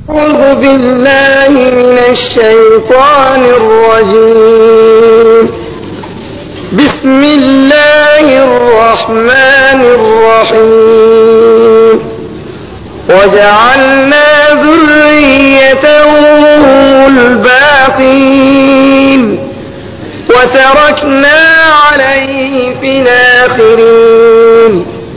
أعوذ بالله من الشيطان الرجيم بسم الله الرحمن الرحيم وجعلنا ذريته هم الباقين وتركنا عليه في الآخرين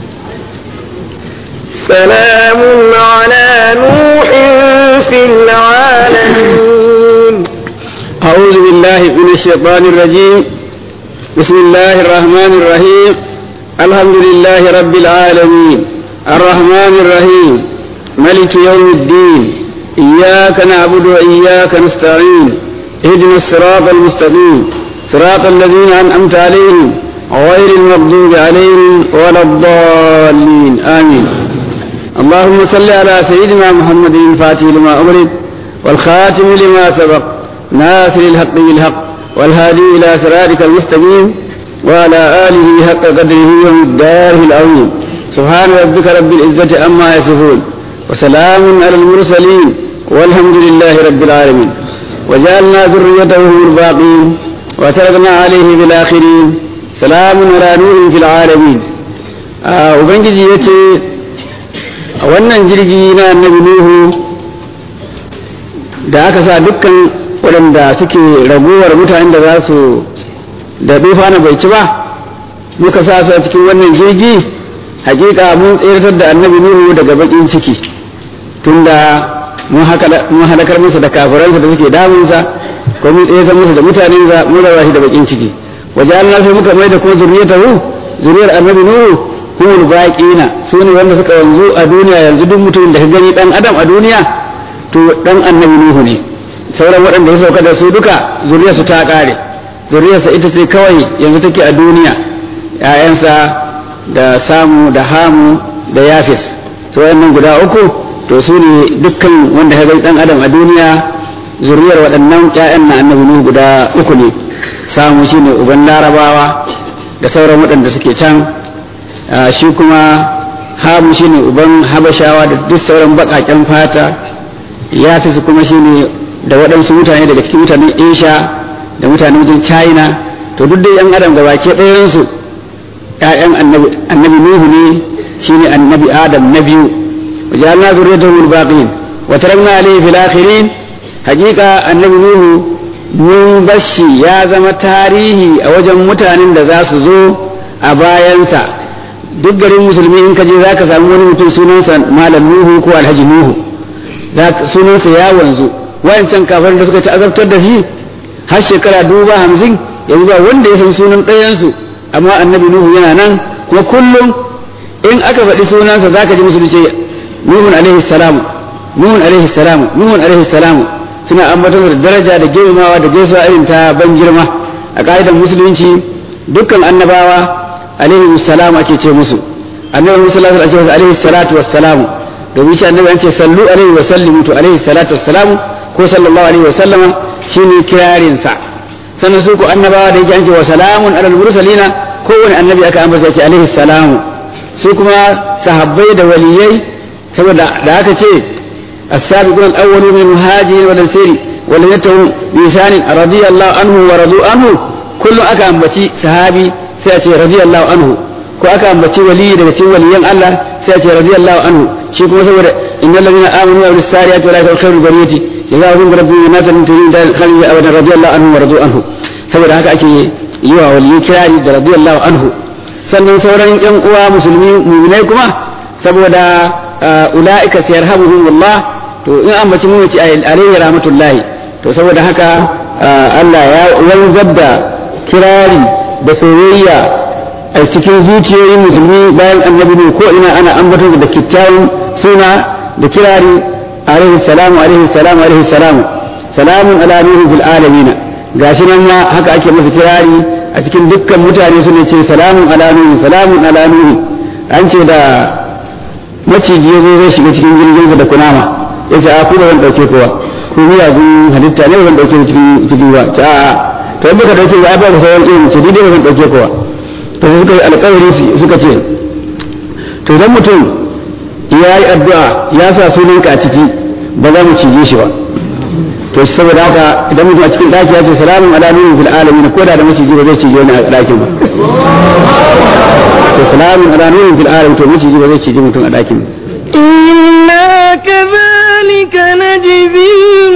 سلام على نوح في العالمين أعوذ بالله من الشيطان الرجيم بسم الله الرحمن الرحيم الحمد لله رب العالمين الرحمن الرحيم ملك يوم الدين إياك نعبد وإياك نستعين اهدنا الصراط المستقيم صراط الذين أنعمت عليهم غير المغضوب عليهم ولا الضالين آمين اللهم صل على سيدنا محمد الفاتح لما أمرت والخاتم لما سبق ناصر الحق بالحق والهادي إلى صراطك المستقيم وعلى آله حق قدره ومقداره العظيم سبحان ربك رب العزة عما يصفون وسلام على المرسلين والحمد لله رب العالمين وجعلنا ذريته هم الباقين وتركنا عليه بالآخرين سلام على نوح في العالمين آه وبنجي يتي wannan jirgi na annabi Nuhu da aka sa dukkan waɗanda suke raguwar mutanen da za su da na bai ci ba muka sa su a cikin wannan jirgi hakika mun tseratar da annabi Nuhu daga bakin ciki tunda mun halakar masa da kafiransa da suke damunsa ko mun tseratar masa da mutanensa mun raba shi da bakin ciki wajen Allah sai muka mai da kuma zuriyatahu zuriyar annabi Nuhu humul baqina su ne wanda suka wanzu a duniya yanzu duk mutumin da ka gani dan adam a duniya to dan annabi nuhu ne sauran waɗanda ya sauka da su duka zuriyarsu ta ƙare zuriyarsa ita ce kawai yanzu take a duniya ‘ya'yansa da samu da hamu da yafis su waɗannan guda uku to su ne dukkan wanda ka gani dan adam a duniya zuriyar waɗannan ‘ya'yan na annabi nuhu guda uku ne samu shine uban larabawa da sauran waɗanda suke can shi kuma hamu shine uban habashawa da duk sauran baƙaƙen fata ya fi su kuma shine da waɗansu mutane daga cikin mutanen asia da mutanen wajen china to duk dai yan adam gabake ɗayansu ‘ya'yan annabi nuhu ne shine annabi adam na biyu wajalna zurriyatahum al-baqin wa tarakna alayhi fil akhirin haqiqa annabi nuhu mun bashi ya zama tarihi a wajen mutanen da za su zo a bayansa duk garin musulmi in ka je za ka samu wani mutum sunansa malam nuhu ko alhaji nuhu sunansa ya wanzu wayancan kafin da suka ta'azabtar da shi har shekara duba hamsin yanzu ba wanda ya san sunan ɗayansu amma annabi nuhu yana nan kuma kullum in aka faɗi sunansa za ka ji musu ce nuhun alaihi salamu nuhun alaihi salamu nuhun alaihi salamu suna ambatar da daraja da girmamawa da gaisuwa irin ta ban girma a ka'idar musulunci dukkan annabawa alaihi salam ake ce musu annabi musallallahu alaihi wasallam alaihi salatu wassalamu domin shi annabi an ce sallu alaihi wa sallimu to alaihi salatu wassalamu ko sallallahu alaihi wa sallama shine kirarin sa sannan su ko annabawa da yake an ce wa salamun alal mursalina kowane annabi aka ambata yake alaihi salamu su kuma sahabbai da waliyai saboda da aka ce as-sabiqun al-awwalun min muhajirin wal ansari wal yatahum bi isanin radiyallahu anhu wa radu anhu kullum aka ambaci sahabi sai a ce radiyallahu anhu ko aka ambaci wali daga cikin waliyan Allah sai a ce radiyallahu anhu shi kuma saboda innal ladina amanu wa amilus salihati wa la yakhshawna bariyati jazaahum rabbihim jannatan tajri min tahtiha al-anhar abadan radiyallahu anhu wa radu anhu saboda haka ake yi wa wali kirari da radiyallahu anhu sannan sauran yan uwa musulmi mu'minai kuma saboda ulaika sayarhamuhum Allah to in ambaci mu ce alayhi rahmatullahi to saboda haka Allah ya wanzar da kirari da soyayya a cikin zuciyoyin musulmi bayan annabi ne ko ina ana ambatar da kyakkyawan suna da kirari alaihi salamu alaihi salamu alaihi salamu salamun ala nuhu fil alamin gashi nan ma haka ake masa kirari a cikin dukkan mutane suna ce salamun ala nuhu salamun ala nuhu an ce da maciji ya zo zai shiga cikin jirgin da kunama ya ce a kuma zan dauke kowa ko miyagun halitta ne zan dauke cikin cikin ruwa ta to in baka dauke ba ba ka sauran irin ce dai zan dauke kowa to suka yi alƙawari suka ce to idan mutum ya yi addu'a ya sa sunanka a ciki ba za mu cije shi ba to saboda haka idan mutum a cikin daki ya ce salamun ala nuhin fil alamin ko da da maciji ba zai cije wani a dakin ba to salamun ala nuhin fil alamin to maciji ba zai cije mutum a dakin ba إنا كذلك نجزي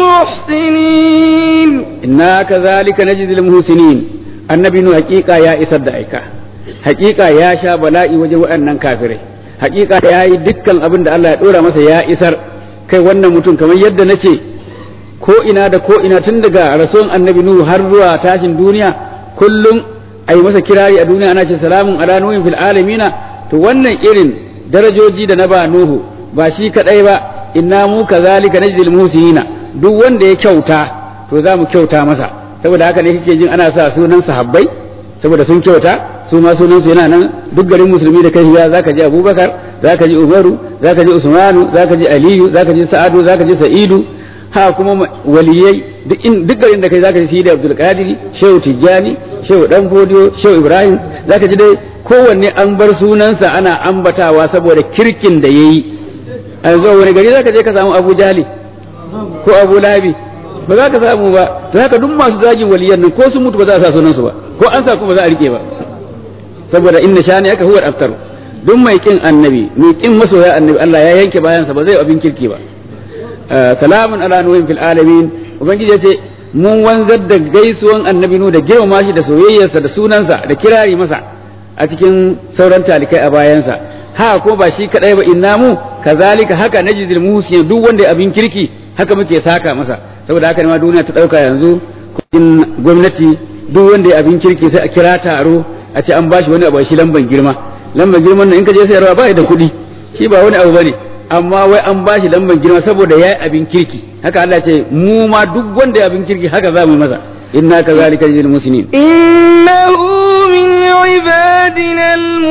المحسنين inna kazalika najzil muhsinin annabi nu hakika ya isar da aika hakika ya sha bala'i wajen waɗannan kafirai hakika ya yi dukkan abin da Allah ya dora masa ya isar kai wannan mutum kamar yadda nace ko ina da ko ina tun daga rasuwan annabi nuhu har zuwa tashin duniya kullum ai masa kirari a duniya ana ce salamun ala nuhin fil alamina to wannan irin darajoji da na ba nuhu ba shi kadai ba inna mu kazalika najzil muhsinina duk wanda ya kyauta to za mu kyauta masa saboda haka ne kake jin ana sa sunan sahabbai saboda sun kyauta su ma sunan su yana nan duk garin musulmi da kai ya zaka ji Abubakar zaka ji Umaru zaka ji Usmanu zaka ji Aliyu zaka ji Sa'adu zaka ji Sa'idu ha kuma waliyai duk in duk garin da kai zaka ji Sidi Abdul Qadir Shehu Tijjani Shehu Dan Fodiyo Shehu Ibrahim zaka ji dai kowanne an bar sunansa ana ambatawa saboda kirkin da yayi a yanzu wani gari zaka je ka samu Abu Jali ko Abu Labi ba za ka samu ba to haka duk masu zagin waliyan nan ko sun mutu ba za a sa sunansu ba ko an sa kuma ba za a rike ba saboda inna shani aka huwa aftar duk mai kin annabi mai kin masoya annabi Allah ya yanke bayansa ba zai abin kirki ba salamun ala nuhin fil alamin ubangiji ya ce mun wanzar da gaisuwan annabi nu da girmama shi da soyayyarsa da sunansa da kirari masa a cikin sauran talikai a bayansa ha ko ba shi kadai ba inna mu kazalika haka najzil muhsin duk wanda abin kirki haka muke saka masa saboda haka ne ma duniya ta dauka yanzu kudin gwamnati duk wanda ya abin kirki sai a kira taro a ce an bashi wani abu shi lamban girma lamban girman nan in ka je sayarwa ba da kuɗi shi ba wani abu bane amma wai an bashi lamban girma saboda yayi abin kirki haka Allah ce mu ma duk wanda ya abin kirki haka za mu yi masa inna kazalika lil muslimin إنه من عبادنا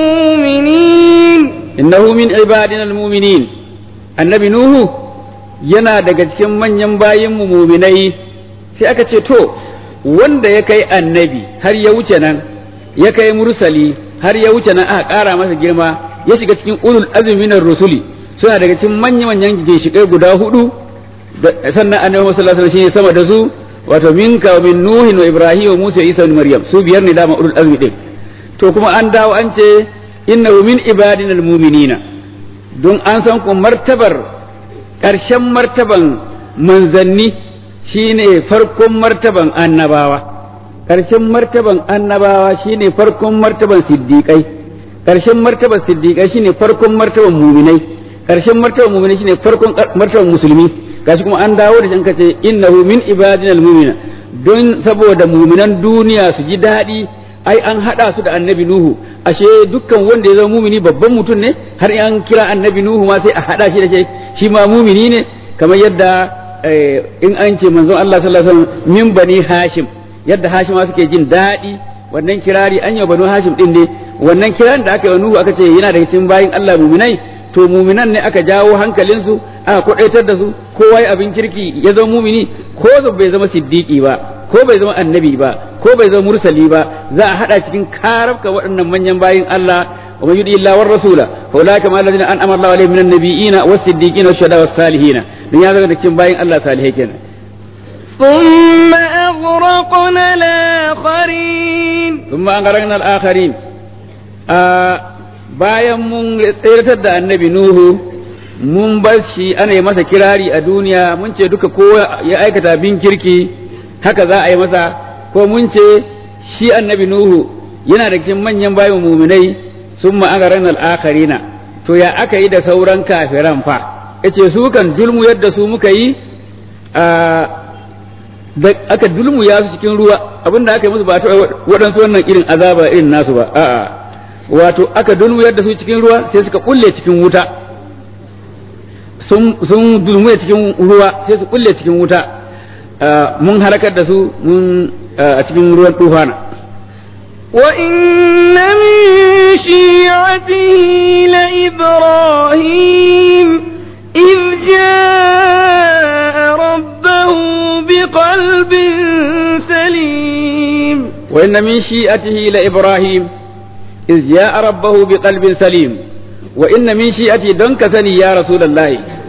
المؤمنين innahu min ibadina almu'minin annabi nuhu yana daga cikin manyan bayin mu mu'minai sai aka ce to wanda ya kai annabi har ya wuce nan ya kai mursali har ya wuce nan aka ƙara masa girma ya shiga cikin ulul azmi minar rusuli suna daga cikin manyan manyan ginshiƙai guda hudu sannan annabi sallallahu alaihi wasallam shine sama da su wato minka wa min nuhin wa ibrahim wa musa isa wa maryam su biyar ne dama ulul azmi din to kuma an dawo an ce innahu min ibadinal mu'minina don an san ku martabar ƙarshen martaban manzanni shine farkon martaban annabawa ƙarshen martaban annabawa shine farkon martaban siddiƙai ƙarshen martaban siddiƙai shine farkon martaban muminai ƙarshen martaban muminai shine farkon martaban musulmi gashi kuma an dawo da shi an kace innahu min ibadinal mu'mina don saboda muminan duniya su ji daɗi ai an haɗa su da annabi nuhu ashe dukkan wanda ya zama mumini babban mutum ne har an kira annabi nuhu ma sai a haɗa shi da shi shi ma mumini ne kamar yadda in an ce manzon Allah sallallahu alaihi wasallam min bani hashim yadda hashim suke jin daɗi wannan kirari an yi banu hashim din ne wannan kiran da aka yi nuhu aka ce yana daga cikin bayin Allah muminai to muminan ne aka jawo hankalinsu aka kwadaitar da su kowa ya abin kirki ya zama mumini ko bai zama siddiqi ba ko bai zama annabi ba ko bai zama mursali ba za a hada cikin karabka waɗannan manyan bayin Allah wa man yudi illa war rasula fa ulaika ma alladhina an'ama Allahu alaihim minan nabiyina was siddiqina was shuhada was salihina dan ya zama cikin bayin Allah salihai kenan ثم أغرقنا الآخرين ثم أغرقنا الآخرين bayan mun tseratar da annabi Nuhu mun bar shi ana yi masa kirari a duniya mun ce duka ko ya aikata bin kirki haka za a yi masa ko mun ce shi annabi Nuhu yana da cikin manyan bayan muminai sun ma'agaran al'akarina to ya aka yi da sauran kafiran fa yace su kan dulmu yadda su muka yi aka dulmu ya su cikin ruwa abinda aka yi musu ba ta waɗansu wannan irin azaba irin nasu ba a'a wato aka dulmu yadda su cikin ruwa sai suka kulle cikin wuta sun dulmu cikin ruwa sai su kulle cikin wuta mun halakar da su mun a cikin ruwan tufana وإن من شيعته لإبراهيم إذ جاء ربه بقلب سليم وإن من شيئته لإبراهيم إذ جاء ربه بقلب سليم وإن من شيئته دنك سني يا رسول الله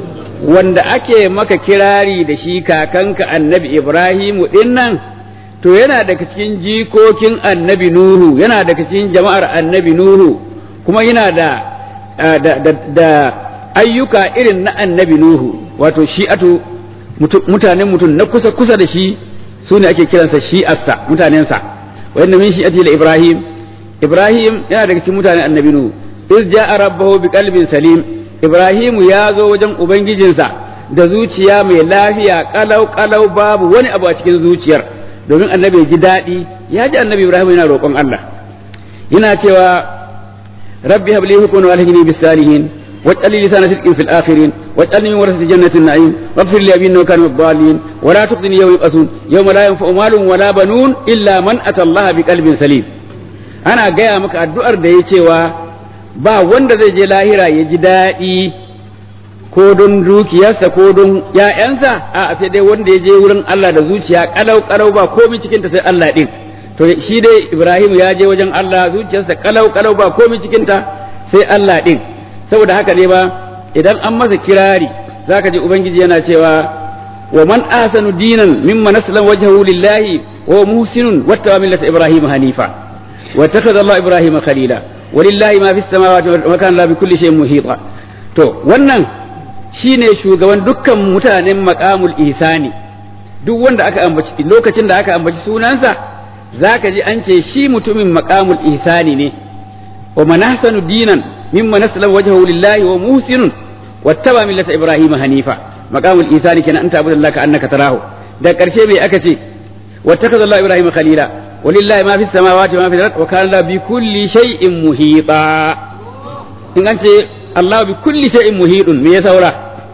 wanda ake maka kirari da shi kakanka annabi Ibrahimu din nan to yana daga cikin jikokin annabi Nuhu yana daga cikin jama'ar annabi Nuhu kuma yana da da, da, da ayyuka irin na annabi Nuhu wato shi'atu mutanen mutum na kusa kusa da shi su ne ake kiransa shi'arsa mutanensa wa inna min shi'ati la Ibrahim Ibrahim yana daga cikin mutanen annabi Nuhu iz ja'a rabbahu biqalbin salim Ibrahimu ya zo wajen ubangijinsa da zuciya mai lafiya kalau kalau babu wani abu a cikin zuciyar domin annabi ya ji daɗi ya ji annabi Ibrahim yana roƙon Allah yana cewa rabbi habli hukman wa alhini bis salihin واجعل لي لسان صدق في الاخرين واجعلني من ورثة جنة النعيم واغفر لي ابي انه كان من الضالين ولا تخزني يوم يبعثون يوم لا ينفع مال ولا بنون الا من اتى الله بقلب سليم انا gaya maka addu'ar da ya cewa ba wanda zai je lahira ya ji daɗi ko don dukiyarsa ko don ‘ya'yansa a sai dai wanda ya je wurin Allah da zuciya kalau kalau ba komai cikinta sai Allah ɗin to shi dai Ibrahim ya je wajen Allah zuciyarsa kalau kalau ba komai cikinta sai Allah ɗin saboda haka ne ba idan an masa kirari zaka ji ubangiji yana cewa wa man ahsanu dinan mimman aslama wajhahu lillahi wa muhsinun wattaba millata ibrahim hanifa wa takhadha Allah ibrahim khalila walillahi ma fis samawati wa kana la bi kulli shay'in muhita to wannan shine shugaban dukkan mutanen maqamul ihsani duk wanda aka ambaci lokacin da aka ambaci sunansa zaka ji an ce shi mutumin maqamul ihsani ne wa man ahsanu dinan mimman aslama wajhahu lillahi wa muhsinun wattaba millata ibrahim hanifa maqamul ihsani kenan anta abudallahi ka annaka tarahu da karshe bai aka ce wattakaza Allah ibrahim khalila walillahi ma fis samawati ma fil ardi wa kana bi kulli shay'in muhita in an ce Allah bi kulli shay'in muhitun me ya saura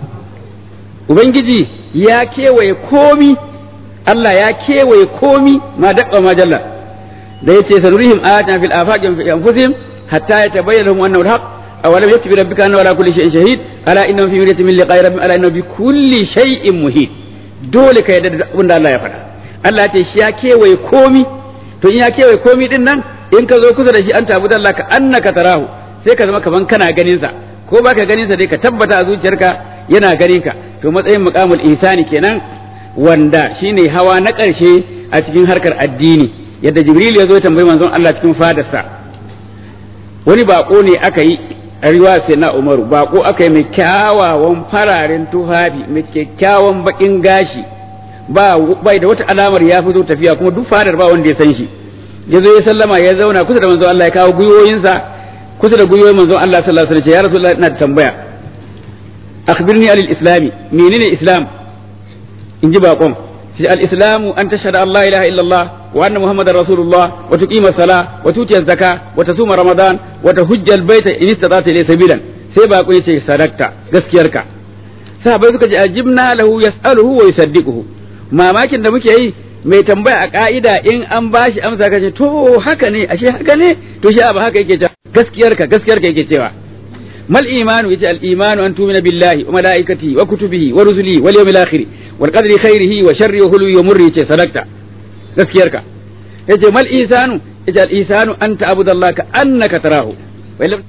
ubangiji ya kewaye komi Allah ya kewaye komi ma daqqa ma jalla da yace sanurihim ayatina fil afaqi wa fi anfusihim hatta yatabayyana lahum annahu al-haq aw lam yaktubi rabbika annahu ala kulli shay'in shahid ala innahu fi miryatin min liqa'i rabbihim ala innahu bi kulli shay'in muhit dole ka yarda da abin da Allah ya faɗa Allah ya ce shi ya kewaye komi to in ya kewaye komi din nan in ka zo kusa da shi an tabu da Allah ka annaka tarahu sai ka zama kaman kana ganin sa ko baka ganin sa dai ka tabbata a zuciyarka yana ganin ka to matsayin muqamul ihsani kenan wanda shine hawa na ƙarshe a cikin harkar addini yadda jibril ya zo ya tambayi manzon Allah cikin fadarsa wani bako ne aka yi a riwaya sai na umaru bako aka yi mai kyawawan fararen tufafi mai kyakkyawan bakin gashi ba bai da wata alamar ya fito tafiya kuma duk fadar ba wanda ya san shi ya zo ya sallama ya zauna kusa da manzon Allah ya kawo gwiwoyinsa kusa da gwiwoyin manzon Allah sallallahu alaihi wasallam ya rasulullahi ina da tambaya akhbirni alil islami menene islam in ji bakon shi al islamu an tashhadu an la ilaha illallah wa anna muhammadar rasulullah wa tuqima sala wa tuti zaka wa tasuma ramadan wa tahujja al baita in istata ilayhi sabilan sai bako yace sadakta gaskiyarka sahabbai suka ji ajibna lahu yas'aluhu wa yusaddiquhu mamakin da muke yi mai tambaya a ka'ida in an bashi amsa kace to haka ne ashe haka ne to shi ba haka yake cewa gaskiyarka gaskiyarka yake cewa mal imanu yace al imanu an tumina billahi wa malaikatihi wa kutubihi wa rusulihi wal yawmil akhir wal qadri khairihi wa sharri wa hulwi wa murri yace sadakta gaskiyarka yace mal isanu yace al isanu an ta'budallaha ka annaka tarahu wa lam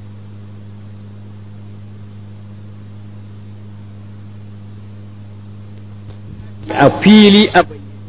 a fili a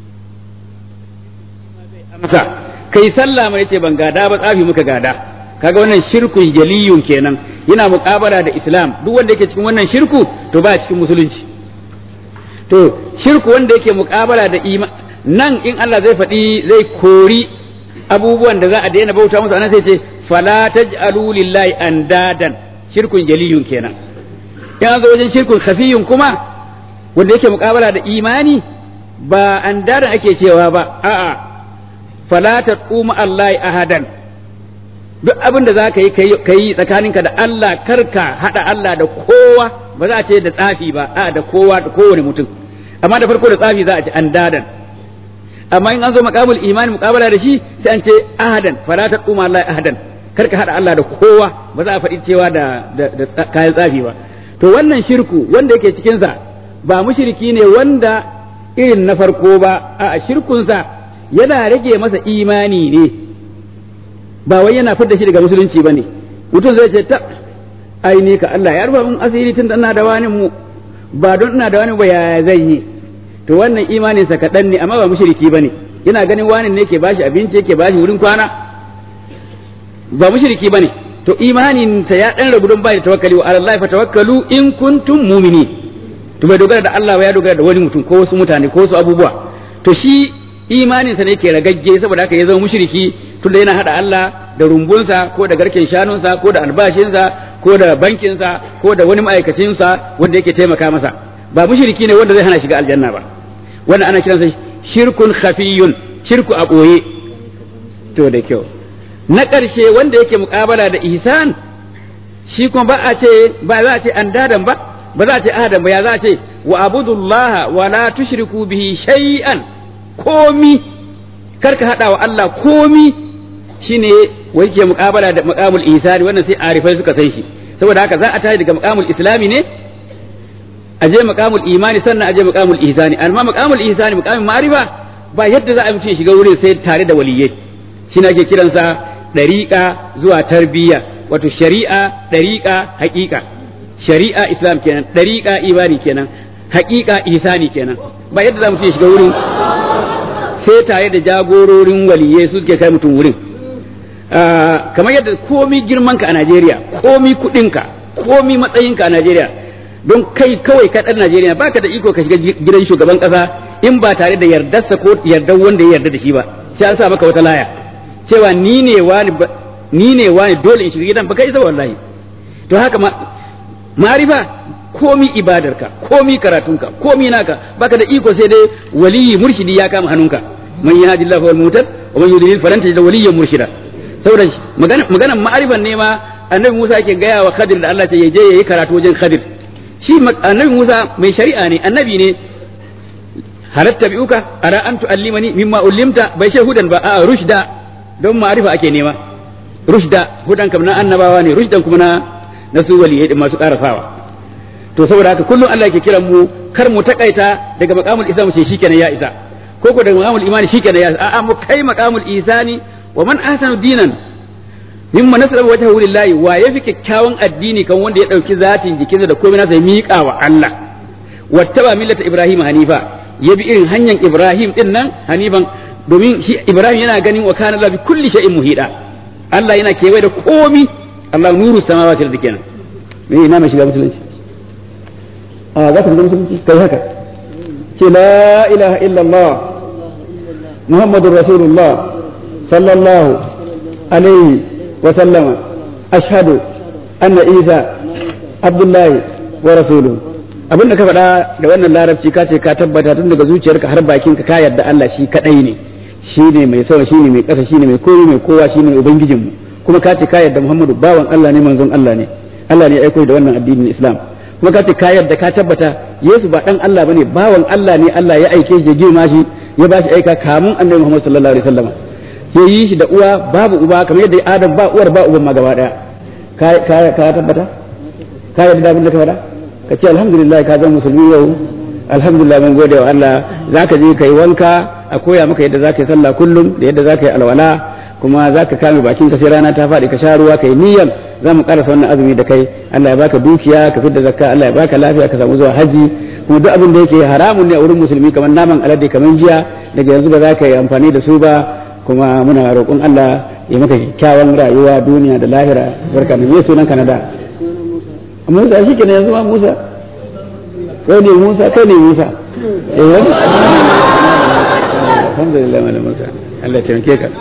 amsa kai sallah mai yace ban gada ba tsafi muka gada kaga wannan shirkun jaliyun kenan yana muƙabala da islam duk wanda yake cikin wannan shirku to ba cikin musulunci to shirku wanda yake muƙabala da iman nan in Allah zai faɗi zai kori abubuwan da za a daina bauta musu anan sai ce fala taj'alu lillahi andadan shirkun jaliyun kenan in an zo wajen shirkun khafiyun kuma wanda yake muƙabala da imani ba andadan ake cewa ba a'a fala taquma allahi ahadan duk abin da za ka yi ka yi tsakaninka da Allah karka haɗa Allah da kowa ba za a ce da tsafi ba a da kowa da kowane mutum amma da farko da tsafi za a ce an dadan amma in an zo maqamul imani muqabala da shi sai an ce ahadan fala taquma Allah ahadan karka haɗa Allah da kowa ba za a faɗi cewa da da kayan tsafi ba to wannan shirku wanda yake cikin sa ba mushriki ne wanda irin na farko ba a shirkunsa yana rage masa imani ne ba wai yana fidda shi daga musulunci ba ne mutum zai ce ta ai ni ka Allah ya rufa mun asiri tun ina da wani mu ba don ina da wani ba yaya zai yi to wannan imanin sa kaɗan ne amma ba mushriki bane yana ganin wani ne ke bashi abinci yake bashi wurin kwana ba mushriki bane to imanin ta ya dan ragu don bai da tawakkali wa Allah fa tawakkalu in kuntum mu'minin to bai dogara da Allah ba ya dogara da wani mutum ko wasu mutane ko wasu abubuwa to shi imanin sa ne ke ragagge saboda haka ya zama mushriki tunda yana hada Allah da rumbunsa ko da garken shanunsa ko da albashinsa ko da bankinsa ko da wani ma'aikacinsa wanda yake taimaka masa ba mushriki ne wanda zai hana shiga aljanna ba wannan ana kiransa shirkun khafiyun shirku a ɓoye to da kyau na ƙarshe wanda yake muƙabala da ihsan shi kuma ba a ce ba za a ce an dadan ba ba za a ce adam ba ya za a ce wa abudullaha wa la tushriku bihi shay'an komi karka hada wa Allah komi shine wai ke muƙabala da maqamul ihsani wannan sai arifai suka san shi saboda haka za a tashi daga maqamul islami ne a je maqamul imani sannan a je maqamul ihsani amma maqamul ihsani maqamin ma'rifa ba yadda za a mutum shiga wurin sai tare da waliyai shine ake kiransa dariqa zuwa tarbiyya wato shari'a dariqa haqiqa shari'a islam kenan dariqa imani kenan haqiqa ihsani kenan ba yadda za mutum shiga wurin sai tare da jagororin waliyai su suke kai mutum wurin kamar yadda komi girmanka a Najeriya komi kudinka komi matsayinka a Najeriya don kai kawai ka ɗan Najeriya baka da iko ka shiga gidan shugaban ƙasa in ba tare da yardarsa ko yardar wanda ya yarda da shi ba sai an sa maka wata laya cewa ni ne wani ni ne wani dole in shiga gidan baka isa wallahi to haka ma marifa komi ibadarka komi karatunka komi naka baka da iko sai dai waliyi murshidi ya kama hannunka man yahdillahu wal mutad wa man yudlil falan tajid waliyyan murshida saboda maganan ma'arifan ne ma annabi Musa yake gaya wa Khadir da Allah ce ya je yayi karatu wajen Khadir shi annabi Musa mai shari'a ne annabi ne halatta bi'uka ara an tu'allimani mimma ullimta bai ce hudan ba a rushda don ma'arifa ake nema rushda hudan kam na annabawa ne rushdan kuma na na su waliyai din masu karasawa to saboda haka kullum Allah yake kiran mu kar mu takaita daga maqamul islam ce shikenan ya isa ko ko daga maqamul imani shikenan ya isa a'a mu kai maqamul isani wa man ahsanu dinan mimma nasaba wajhahu lillahi wa yafi kyakkyawan addini kan wanda ya dauki zatin jikinsa da komai nasa ya miƙa wa Allah wattaba millata ibrahim hanifa ya bi irin hanyar ibrahim din nan hanifan domin shi ibrahim yana ganin wa kana bi kulli shay'in muhida Allah yana kewaye da komi Allah nuru samawati da kenan me ina mai shiga musulunci a za ka shiga musulunci kai haka ce la ilaha illallah muhammadur rasulullah sallallahu alaihi wa sallama ashhadu anna isa abdullahi wa rasuluhu abin da ka faɗa da wannan larabci ka ce ka tabbata tun daga zuciyarka har bakinka ka yarda Allah shi kadai ne shi ne mai sama shi ne mai ƙasa shi ne mai koyi mai kowa shi ne ubangijinmu kuma ka ce ka yarda Muhammadu bawan Allah ne manzon Allah ne Allah ne ya aiko da wannan addinin Islam kuma ka ce ka yarda ka tabbata Yesu ba dan Allah bane bawan Allah ne Allah ya aike shi ya girma shi ya ba shi aika kamun Annabi Muhammad sallallahu alaihi wasallam ya yi shi da uwa babu uba kamar yadda Adam ba uwar ba uban ma gaba daya ka ka tabbata ka yarda abin da ka faɗa ka ce alhamdulillah ka zama musulmi yau alhamdulillah mun gode wa Allah zaka je kai wanka a koya maka yadda zaka yi sallah kullum da yadda zaka yi alwala kuma zaka kame bakin ka sai rana ta faɗi ka sha ruwa kai niyyar za mu karasa wannan azumi da kai Allah ya baka dukiya ka fidda zakka Allah ya baka lafiya ka samu zuwa haji kuma duk abin da yake haramun ne a wurin musulmi kamar naman alade kamar jiya daga yanzu ba za ka yi amfani da su ba kuma muna roƙon Allah ya maka kyakkyawan rayuwa duniya da lahira barka da me sunan Canada Musa shi ke yanzu ma Musa kai ne Musa kai ne Musa eh alhamdulillah malam Musa Allah ya taimake ka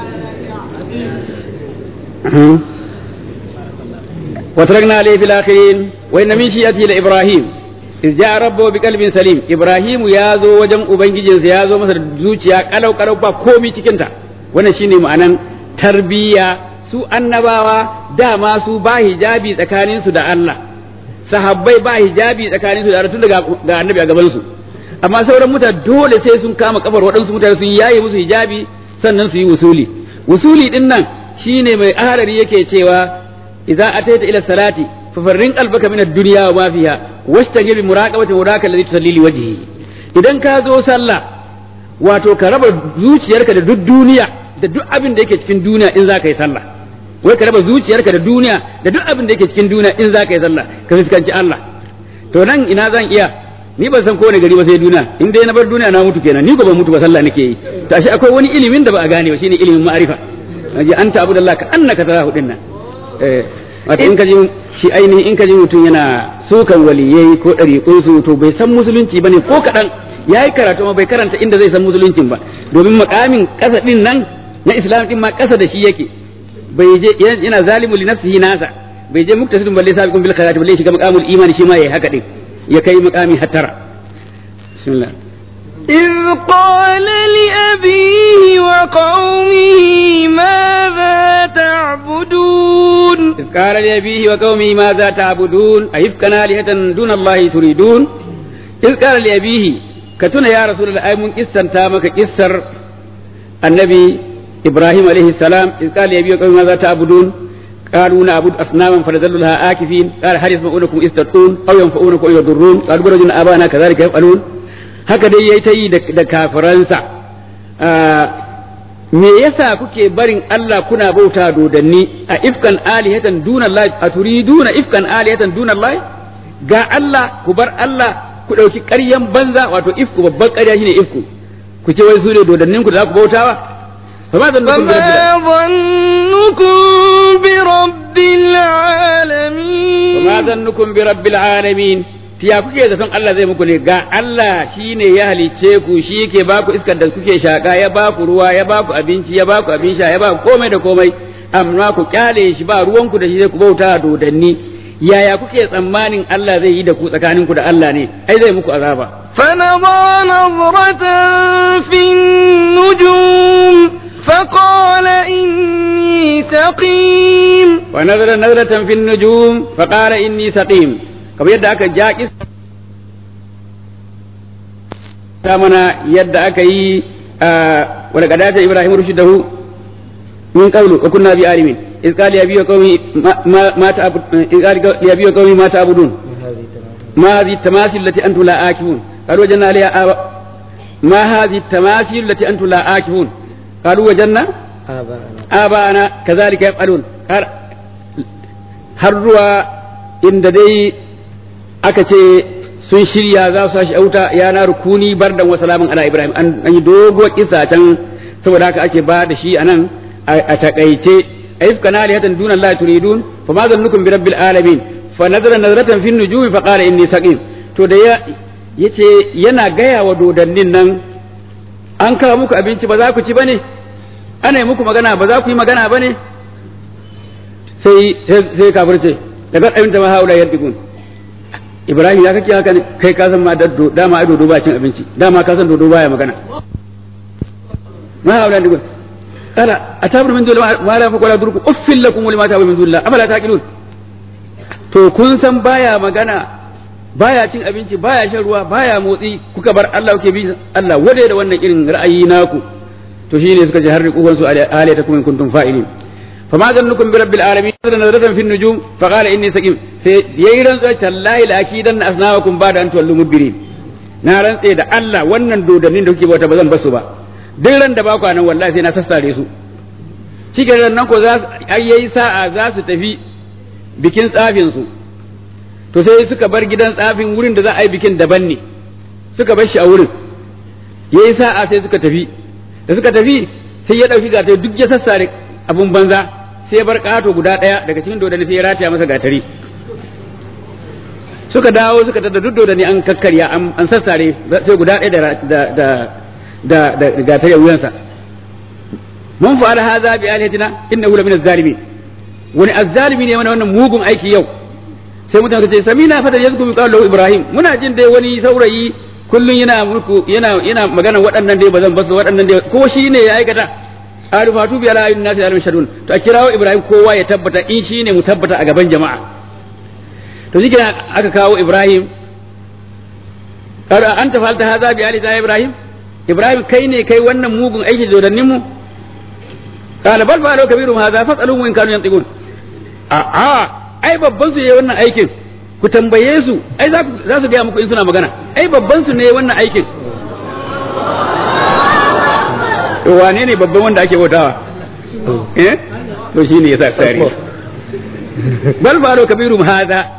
وتركنا عليه في الآخرين وإن من شيئته لإبراهيم إذ جاء ربه بقلب سليم إبراهيم يازو وجن أبنجي جنس يازو مثل زوجيا قلو قلو با كومي تكنتا وانا شيني معنى تربية su annabawa dama su ba hijabi tsakaninsu da Allah sahabbai ba hijabi tsakanin su da tun daga ga annabi a gaban su amma sauran mutane dole sai sun kama kafar waɗansu mutane sun yaye musu hijabi sannan su yi wusuli wusuli din nan shine mai aharari yake cewa idza ataita ila salati fa farrin qalbaka min ad-dunya wa ma fiha washtagil bi muraqabati muraka alladhi tusalli li wajhihi idan ka zo sallah wato ka raba zuciyarka da duk duniya da duk abin da yake cikin duniya in za ka yi sallah wai ka raba zuciyarka da duniya da duk abin da yake cikin duniya in za ka yi sallah ka fuskanci Allah to nan ina zan iya ni ban san kowane gari ba sai duniya in dai na bar duniya na mutu kenan ni ko ban mutu ba sallah nake yi to ashe akwai wani ilimin da ba a gane ba shine ilimin ma'arifa aje anta abudallah ka annaka tarahu dinnan eh wato in ka ji shi ainihin in ka ji mutum yana sukan waliyai ko ɗariƙun su to bai san musulunci bane ko kaɗan ya yi karatu ma bai karanta inda zai san musuluncin ba domin makamin ƙasa ɗin nan na islam ɗin ma ƙasa da shi yake bai je yana zalimu li nafsihi nasa bai je muktasidun balle sabiqun bil khairati balle shiga maqamul imani shi ma yayi haka din ya kai maqami hattara bismillah إذ قال لأبيه وقومه ماذا تعبدون إذ قال لأبيه وقومه ماذا تعبدون أيفكا آلهة دون الله تريدون إذ قال لأبيه كتنا يا رسول الله أي من قصة تامك قصر النبي إبراهيم عليه السلام إذ قال لأبيه وقومه ماذا تعبدون قالوا نعبد أصناما فنظل لها آكفين قال هل يسمعونكم إذ تدعون أو ينفعونكم أو يضرون قالوا برجنا آبانا كذلك يفعلون haka dai yayi ta yi da kafiransa me yasa kuke barin Allah kuna bauta dodanni a ifkan alihatan duna Allah a turiduna ifkan alihatan duna Allah ga Allah ku bar Allah ku dauki ƙaryan banza wato ifku babban ƙarya shine ifku ku ce wai su ne dodannin ku da za ku bautawa فما ظنكم برب العالمين وما ظنكم برب العالمين ya kuke zaton Allah zai muku ne ga Allah shi ne ya halicce ku shi yake ba ku iskar da kuke shaka ya ba ku ruwa ya ba ku abinci ya ba ku abin sha ya ba ku komai da komai amma ku kyale shi ba ruwanku da shi zai ku bauta dodanni yaya kuke tsammanin Allah zai yi da ku tsakanin ku da Allah ne ai zai muku azaba فنظر نظرة في النجوم فقال إني سقيم ونظر نظرة في النجوم فقال إني سقيم kamar yadda aka ja ta mana yadda aka yi wani kadata ibrahim rushidahu min qawlu wa kunna bi alimin iz qala ya biya qawmi ma ta'bud iz qala ya biya qawmi ma ta'budun ma hadhihi tamasil lati antum la akifun qalu wajanna alayha aba ma hadhihi tamasil lati antum la akifun qalu wajanna abana kadhalika yaf'alun har ruwa inda dai aka ce sun shirya za su sashi auta ya na rukuni bardan wa salamun ala ibrahim an yi doguwar kisa can saboda haka ake ba da shi anan a takaice aifka na alihatan duna Allah turidun fa ma zannukum bi rabbil alamin fa nazara nazratan fi nujumi fa qala inni saqim to da ya yace yana gaya wa dodannin nan an kawo muku abinci ba za ku ci bane ana yi muku magana ba za ku yi magana bane sai sai kafirce daga abin da ma haula yaddigun Ibrahim ya kake haka kai ka san ma daddo dama ai dodo ba cin abinci dama ka san dodo baya magana ma haula yaddigun kala atabru min dole ma la faqala durku uffil lakum wa lima ta'budu min dullah afala taqilun to kun san baya magana baya cin abinci baya shan ruwa baya motsi kuka bar Allah kuke bi Allah wade da wannan irin ra'ayi naku to shine suka ji har riƙuwan su aliyatakum in kuntum fa'ilin فما ظنكم برب العالمين نظر نظرة في النجوم فقال إني سقيم ييرن تالله لأكيدن أصنامكم بعد أن تولوا مدبرين na rantse da Allah wannan dodannin da kuke bauta ba zan basu ba duk ran da ba ku nan wallahi sai na sassare su cikin nan ko za yayi sa'a za su tafi bikin tsafin su to sai suka bar gidan tsafin wurin da za a yi bikin daban ne suka bar shi a wurin yayi sa'a sai suka tafi da suka tafi sai ya dauki gata duk ya sassare abun banza sai ya bar ƙato guda ɗaya daga cikin dodani sai ya rataya masa gatari suka dawo suka tada duk dodani an kakkarya an sassare sai guda ɗaya da da da da gatari a wuyansa mun fa'ala hadha bi alihatina innahu la min az-zalimin wani azzalimi ne wannan mugun aiki yau sai mutane ce samina fata yazku bi qawli ibrahim muna jin dai wani saurayi kullun yana mulku yana yana magana waɗannan dai bazan basu waɗannan dai ko shi ne ya aikata qalu fatu bi ala ayyun nasi alim shadun to a kirawo ibrahim kowa ya tabbata in shi ne mu tabbata a gaban jama'a to shi aka kawo ibrahim kada anta falta hadha bi ali ibrahim ibrahim kai ne kai wannan mugun aiki dodannin mu qala bal fa'alu kabirum hadha fas'aluhum in kanu yantiqun a a ai babban su yayi wannan aikin ku tambaye su ai za su gaya muku in suna magana ai babban su ne wannan aikin to wane ne babban wanda ake bautawa eh to shine yasa tsari bal fa'alu kabirum hadha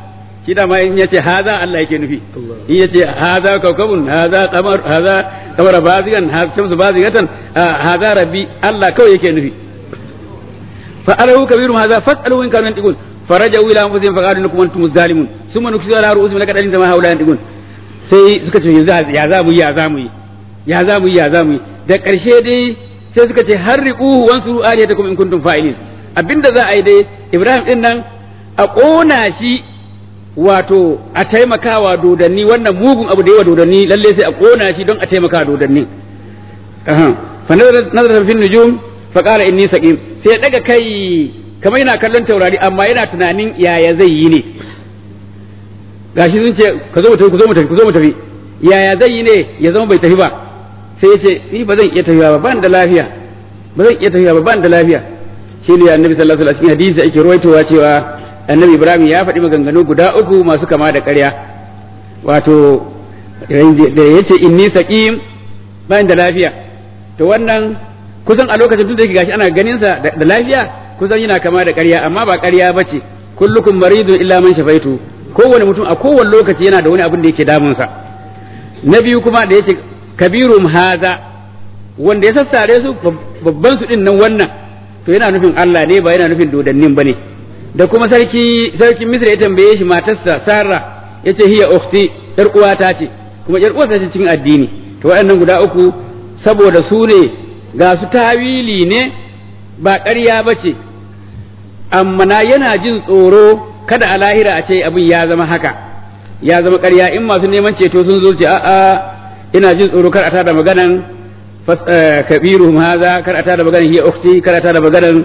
shi da ma in yace haza Allah yake nufi in yace haza kaukabun haza qamar haza qamara bazigan haza shamsu bazigatan haza rabbi Allah kawai yake nufi fa alahu kabirum haza fasalu in kanu yantiqun farajau ila anfusihim faqalu lakum antum zalimun summa nuksiru ala ru'usihim laqad alimta ma haula yantiqun sai suka ce yanzu ya za mu yi ya za mu yi ya za mu yi ya za mu yi da ƙarshe dai sai suka ce harriquhu wansuru aliyatakum in kuntum fa'ilin abinda za a yi dai Ibrahim din nan a ƙona shi wato a taimakawa dodanni wannan mugun abu da yawa dodanni lalle sai a ƙona shi don a taimaka dodanni fa nazara fi nujum fa qala inni saqim sai daga kai kamar yana kallon taurari amma yana tunanin yaya zai yi ne gashi sun ce ka zo mu tafi ku zo mu tafi ku zo mu tafi yaya zai yi ne ya zama bai tafi ba sai ya ce ni ba zan iya tafiya ba ban da lafiya ba zan iya tafiya ba ban da lafiya shi ne annabi sallallahu alaihi wasallam hadisi ake ruwaitowa cewa annabi ibrahim ya faɗi maganganu guda uku masu kama da ƙarya wato da ya ce inni saqim ban da lafiya to wannan kusan a lokacin tun da yake gashi ana ganin sa da lafiya kusan yana kama da ƙarya amma ba ƙarya bace kullukum maridun illa man shafaitu kowane mutum a kowane lokaci yana da wani abin da yake damunsa na biyu kuma da yake kabirum haza wanda ya sassare su babban su din nan wannan to yana nufin Allah ne ba yana nufin dodannin bane da kuma sarki sarkin Misra ya tambaye shi matarsa Sarah yace hiya ukhti yar uwata ce kuma yar uwata ce cikin addini to waɗannan guda uku saboda su ne ga su tawili ne ba ƙarya bace amma na yana jin tsoro kada a lahira a ce abin ya zama haka ya zama ƙarya in masu neman ceto sun zo ce a'a ina jin tsoro kar a tada maganan kabiru haza kar a tada maganan hiya ukhti kar a tada maganan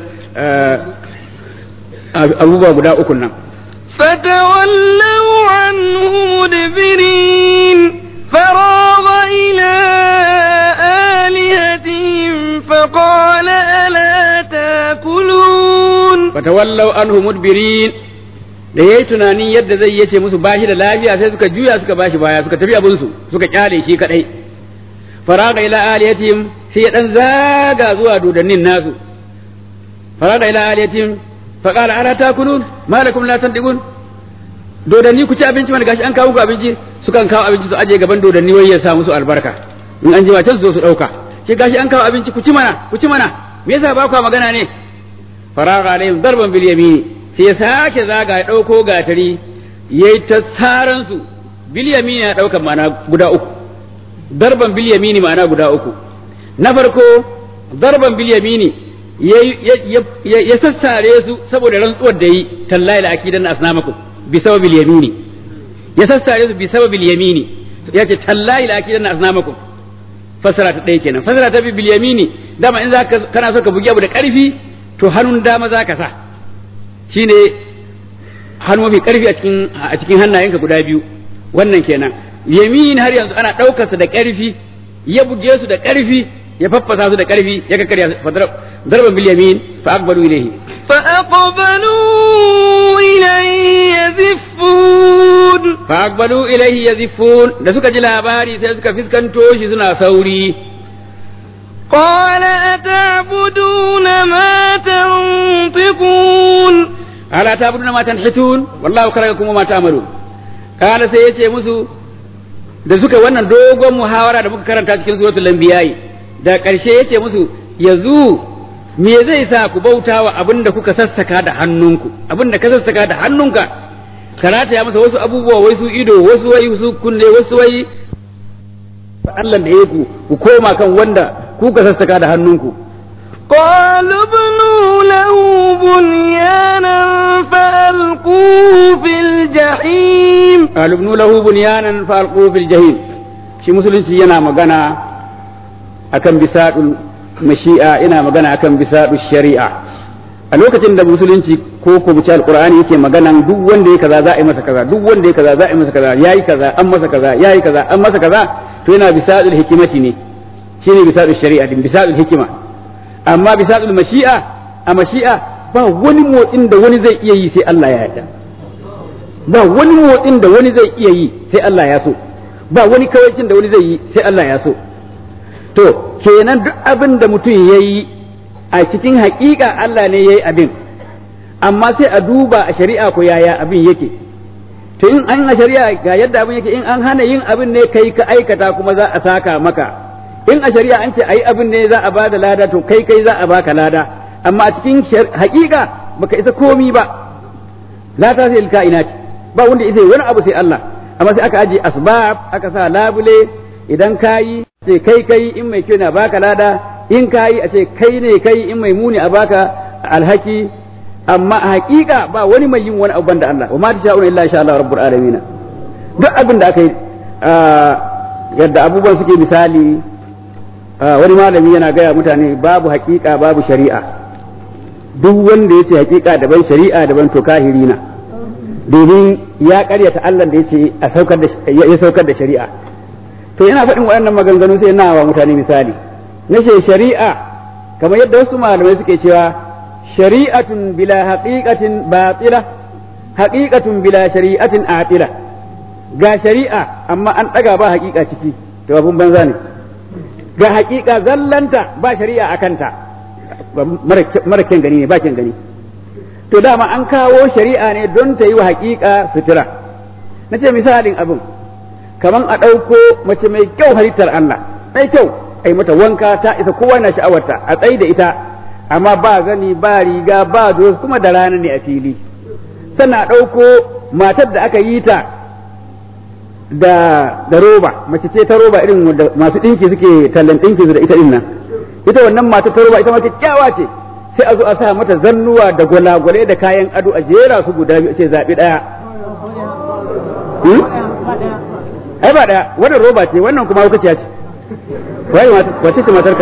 abubuwa guda uku nan فتولوا عنه مدبرين فراغ إلى آلهتهم فقال ألا تاكلون fatawallau anhu mudbirin da yayi tunanin yadda zai yace musu bashi da lafiya sai suka juya suka bashi baya suka tafi abin su suka kyale shi kadai faraga ila aliyatihim sai ya dan zaga zuwa dodannin nasu faraga ila aliyatihim fa qala ala takulun malakum la tantiqun dodanni ku ci abinci mana gashi an kawo ku abinci sukan kawo abinci su aje gaban dodanni wai ya sa musu albarka in an jima can su zo su dauka sai gashi an kawo abinci ku ci mana ku ci mana me yasa ba ku magana ne faraga alaihim darban bil yamini sai ya sake zaga ya dauko gatari yayi ta saran su bil yamini ya dauka ma'ana guda uku darban bil yamini ma'ana guda uku na farko darban bil yamini ya sassare su saboda rantsuwar da yi tallahi la akidan asnamakum bi sababil yamini ya sassare su bi sababil yamini ya ce tallahi la akidan asnamakum fasara ta ɗaya kenan fasara ta bil yamini dama in zaka kana so ka bugi abu da ƙarfi to hannun dama zaka sa shine hannu mafi ƙarfi a cikin a cikin hannayenka guda biyu wannan kenan yamin har yanzu ana ɗaukarsa da ƙarfi ya buge su da ƙarfi ya faffasa su da ƙarfi ya kakkarya darban bil yamin fa aqbalu ilayhi فأقبلوا إليه يزفون fa aqbalu ilayhi yazifun da suka ji labari sai suka fiskanto shi suna sauri قال أتعبدون ما تنطقون ala ta'buduna ma tanhitun wallahu khalaqakum wa ma ta'malun kana sai yace musu da suka wannan dogon muhawara da muka karanta cikin suratul anbiya'i da ƙarshe yace musu yanzu me zai sa ku bautawa abinda kuka sassaka da hannunku abinda ka sassaka da hannunka karata ya masa wasu abubuwa wai su ido wasu wai su kunne wasu wai Allah da yaku ku koma kan wanda kuka sassaka da hannunku قالوا ابنوا له بنيانا فألقوه في الجحيم قالوا ابنوا له بنيانا فألقوه في الجحيم shi musulunci yana magana akan bisadul mashi'a ina magana akan bisadul shari'a a lokacin da musulunci ko ko mu ci alqur'ani yake maganan duk wanda ya kaza za a yi masa kaza duk wanda ya kaza za a yi masa kaza yayi kaza an masa kaza yayi kaza an masa kaza to yana bisadul hikimati ne shine bisadul shari'a din bisadul hikima amma bisadul mashi'a a mashi'a ba wani motsin da wani zai iya yi sai Allah ya yarda ba wani motsin da wani zai iya yi sai Allah ya so ba wani kawaicin da wani zai yi sai Allah ya so to kenan duk abin da mutum ya yi a cikin haƙiƙa Allah ne ya yi abin amma sai a duba a shari'a ko yaya abin yake to in an a shari'a ga yadda abin yake in an hana yin abin ne kai ka aikata kuma za a saka maka in a shari'a an ce ayi abin ne za a bada lada to kai kai za a baka lada amma a cikin haƙiƙa baka isa komi ba la ta sai kainati ba wanda isa wani abu sai Allah amma sai aka aje asbab aka sa labule idan kayi sai kai kai in mai kyau na baka lada in kayi a ce kai ne kai in mai muni a baka alhaki amma a haƙiƙa ba wani mai yin wani abu banda Allah wa ma tasha'una illa insha Allah rabbul alamin duk abin da aka yi yadda abubuwan suke misali wani malami yana gaya mutane babu haƙiƙa babu shari'a duk wanda ya ce haƙiƙa daban shari'a daban to kahiri na domin ya ƙaryata Allah da ya ce a saukar da ya saukar da shari'a to yana faɗin waɗannan maganganu sai na wa mutane misali na ce shari'a kamar yadda wasu malamai suke cewa shari'atun bila haqiqatin batila haqiqatun bila shari'atin atila ga shari'a amma an ɗaga ba haƙiƙa ciki to abun banza ne ga haƙiƙa zallanta ba shari'a a kanta mara kyan gani ne ba kyan gani to dama an kawo shari'a ne don ta yi wa haƙiƙa sutura na ce misalin abin kamar a ɗauko mace mai kyau halittar Allah mai kyau ai mata wanka ta isa kowa na sha'awarta a tsayi da ita amma ba gani ba riga ba zo kuma da rana ne a fili sannan a ɗauko matar da aka yi ta da da roba mace ce ta roba irin masu ɗinki suke tallan ɗinki su da ita ɗin nan ita wannan matar ta roba ita ma kyakkyawa ce sai a zo a sa mata zannuwa da gwalagwale da kayan ado a jera su guda biyu ce zaɓi ɗaya ai ba ɗaya wannan roba ce wannan kuma hukaciya ce wai wace ce matarka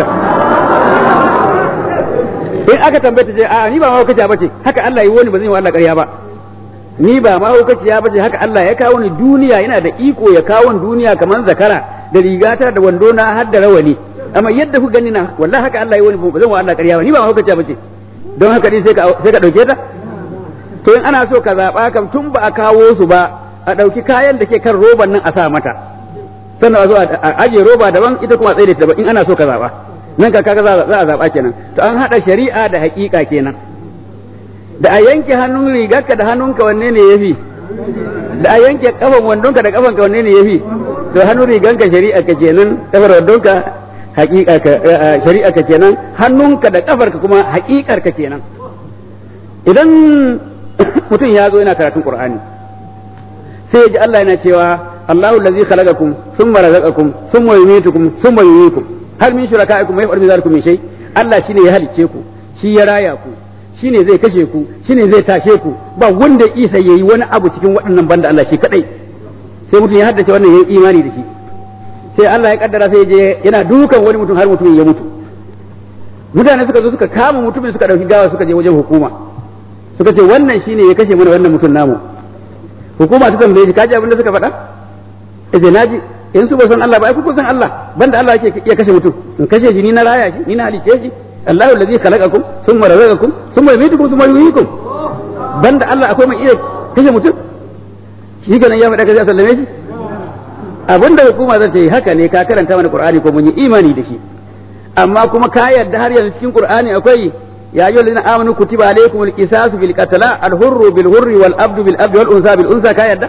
in aka tambaye ta ce a ni ba ma hukaciya bace haka Allah yi wani ba zan yi wa Allah ƙarya ba ni ba ma hukaciya bace haka Allah ya kawo ni duniya yana da iko ya kawo ni duniya kamar zakara da rigata da wando na har da rawani amma yadda ku gani na wallahi haka Allah yi wani ba zan wa Allah ƙarya ba ni ba ma hukaciya bace don haka din sai ka sai ka dauke ta to in ana so ka zaba kam tun ba a kawo su ba a ɗauki kayan da ke kan roban nan a sa mata sannan a zo a aje roba daban ita kuma tsaye da daban in ana so ka zaɓa nan ka kaga za a zaɓa kenan to an haɗa shari'a da haƙiƙa kenan da a yanke hannun rigarka da hannunka wanne ne yafi da a yanke kafan wandonka da kafanka wanne ne yafi to hannun riganka shari'a ka kenan kafar wandonka haƙiƙa ka shari'a ka kenan hannunka da kafarka kuma haƙiƙar ka kenan idan mutum ya zo yana karatun qur'ani sai ya ji Allah yana cewa Allahu allazi khalaqakum thumma razaqakum thumma yumitukum thumma yuhyikum hal min shurakaikum may yaf'alu dhalikum min shay Allah shine ya halicce ku shi ya raya ku shine zai kashe ku shine zai tashe ku ba wanda isa yayi wani abu cikin waɗannan banda Allah shi kadai sai mutum ya haddace wannan yayi imani da shi sai Allah ya kaddara sai je yana dukan wani mutum har mutumin ya mutu mutane suka zo suka kama mutumin suka dauki gawa suka je wajen hukuma suka ce wannan shine ya kashe mana wannan mutum namu hukuma ta tambaye shi kaji abin da suka faɗa yace naji in su ba san Allah ba ai ku san Allah banda Allah yake iya kashe mutum in kashe shi ni na raya shi ni na halice shi Allahu allazi khalaqakum thumma razaqakum thumma yumitukum thumma yuhyikum banda Allah akwai mai iya kashe mutum shi kenan ya faɗa kaza sallame shi abinda hukuma zan ce haka ne ka karanta mana Qur'ani ko mun yi imani da shi amma kuma ka yarda har yanzu cikin Qur'ani akwai يا أيها الذين آمنوا كتب عليكم القصاص في القتلى الحر بالحر والعبد بالعبد والأنثى بالأنثى كايدا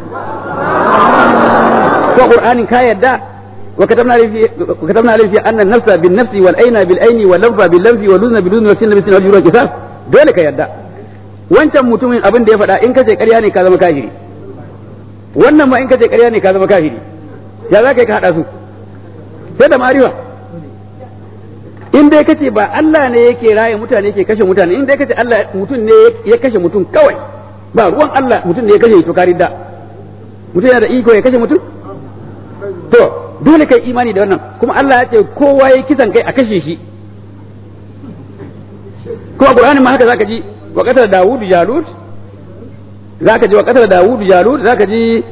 وقرآن كايدا وكتبنا عليه في وكتبنا عليه في أن النفس بالنفس والعين بالعين واللنف باللنف والأذن بالأذن والسن بالسن والجروح قصاص dole ka yarda wancan mutumin abin da ya faɗa in kace ƙarya ne ka zama kafiri wannan ma in kace ƙarya ne ka zama kafiri ya za ka yi ka haɗa su sai da mariwa in dai kace ba Allah ne yake raye mutane yake kashe mutane in dai kace Allah mutum ne ya kashe mutum kawai ba ruwan Allah mutum ne ya kashe to kari da mutum yana da iko ya kashe mutum to dole kai imani da wannan kuma Allah ya ce kowa ya kisan kai a kashe shi kuma Qur'ani ma haka zaka ji wa qatala Dawud Jalut zaka ji wa qatala Dawud Jalut zaka ji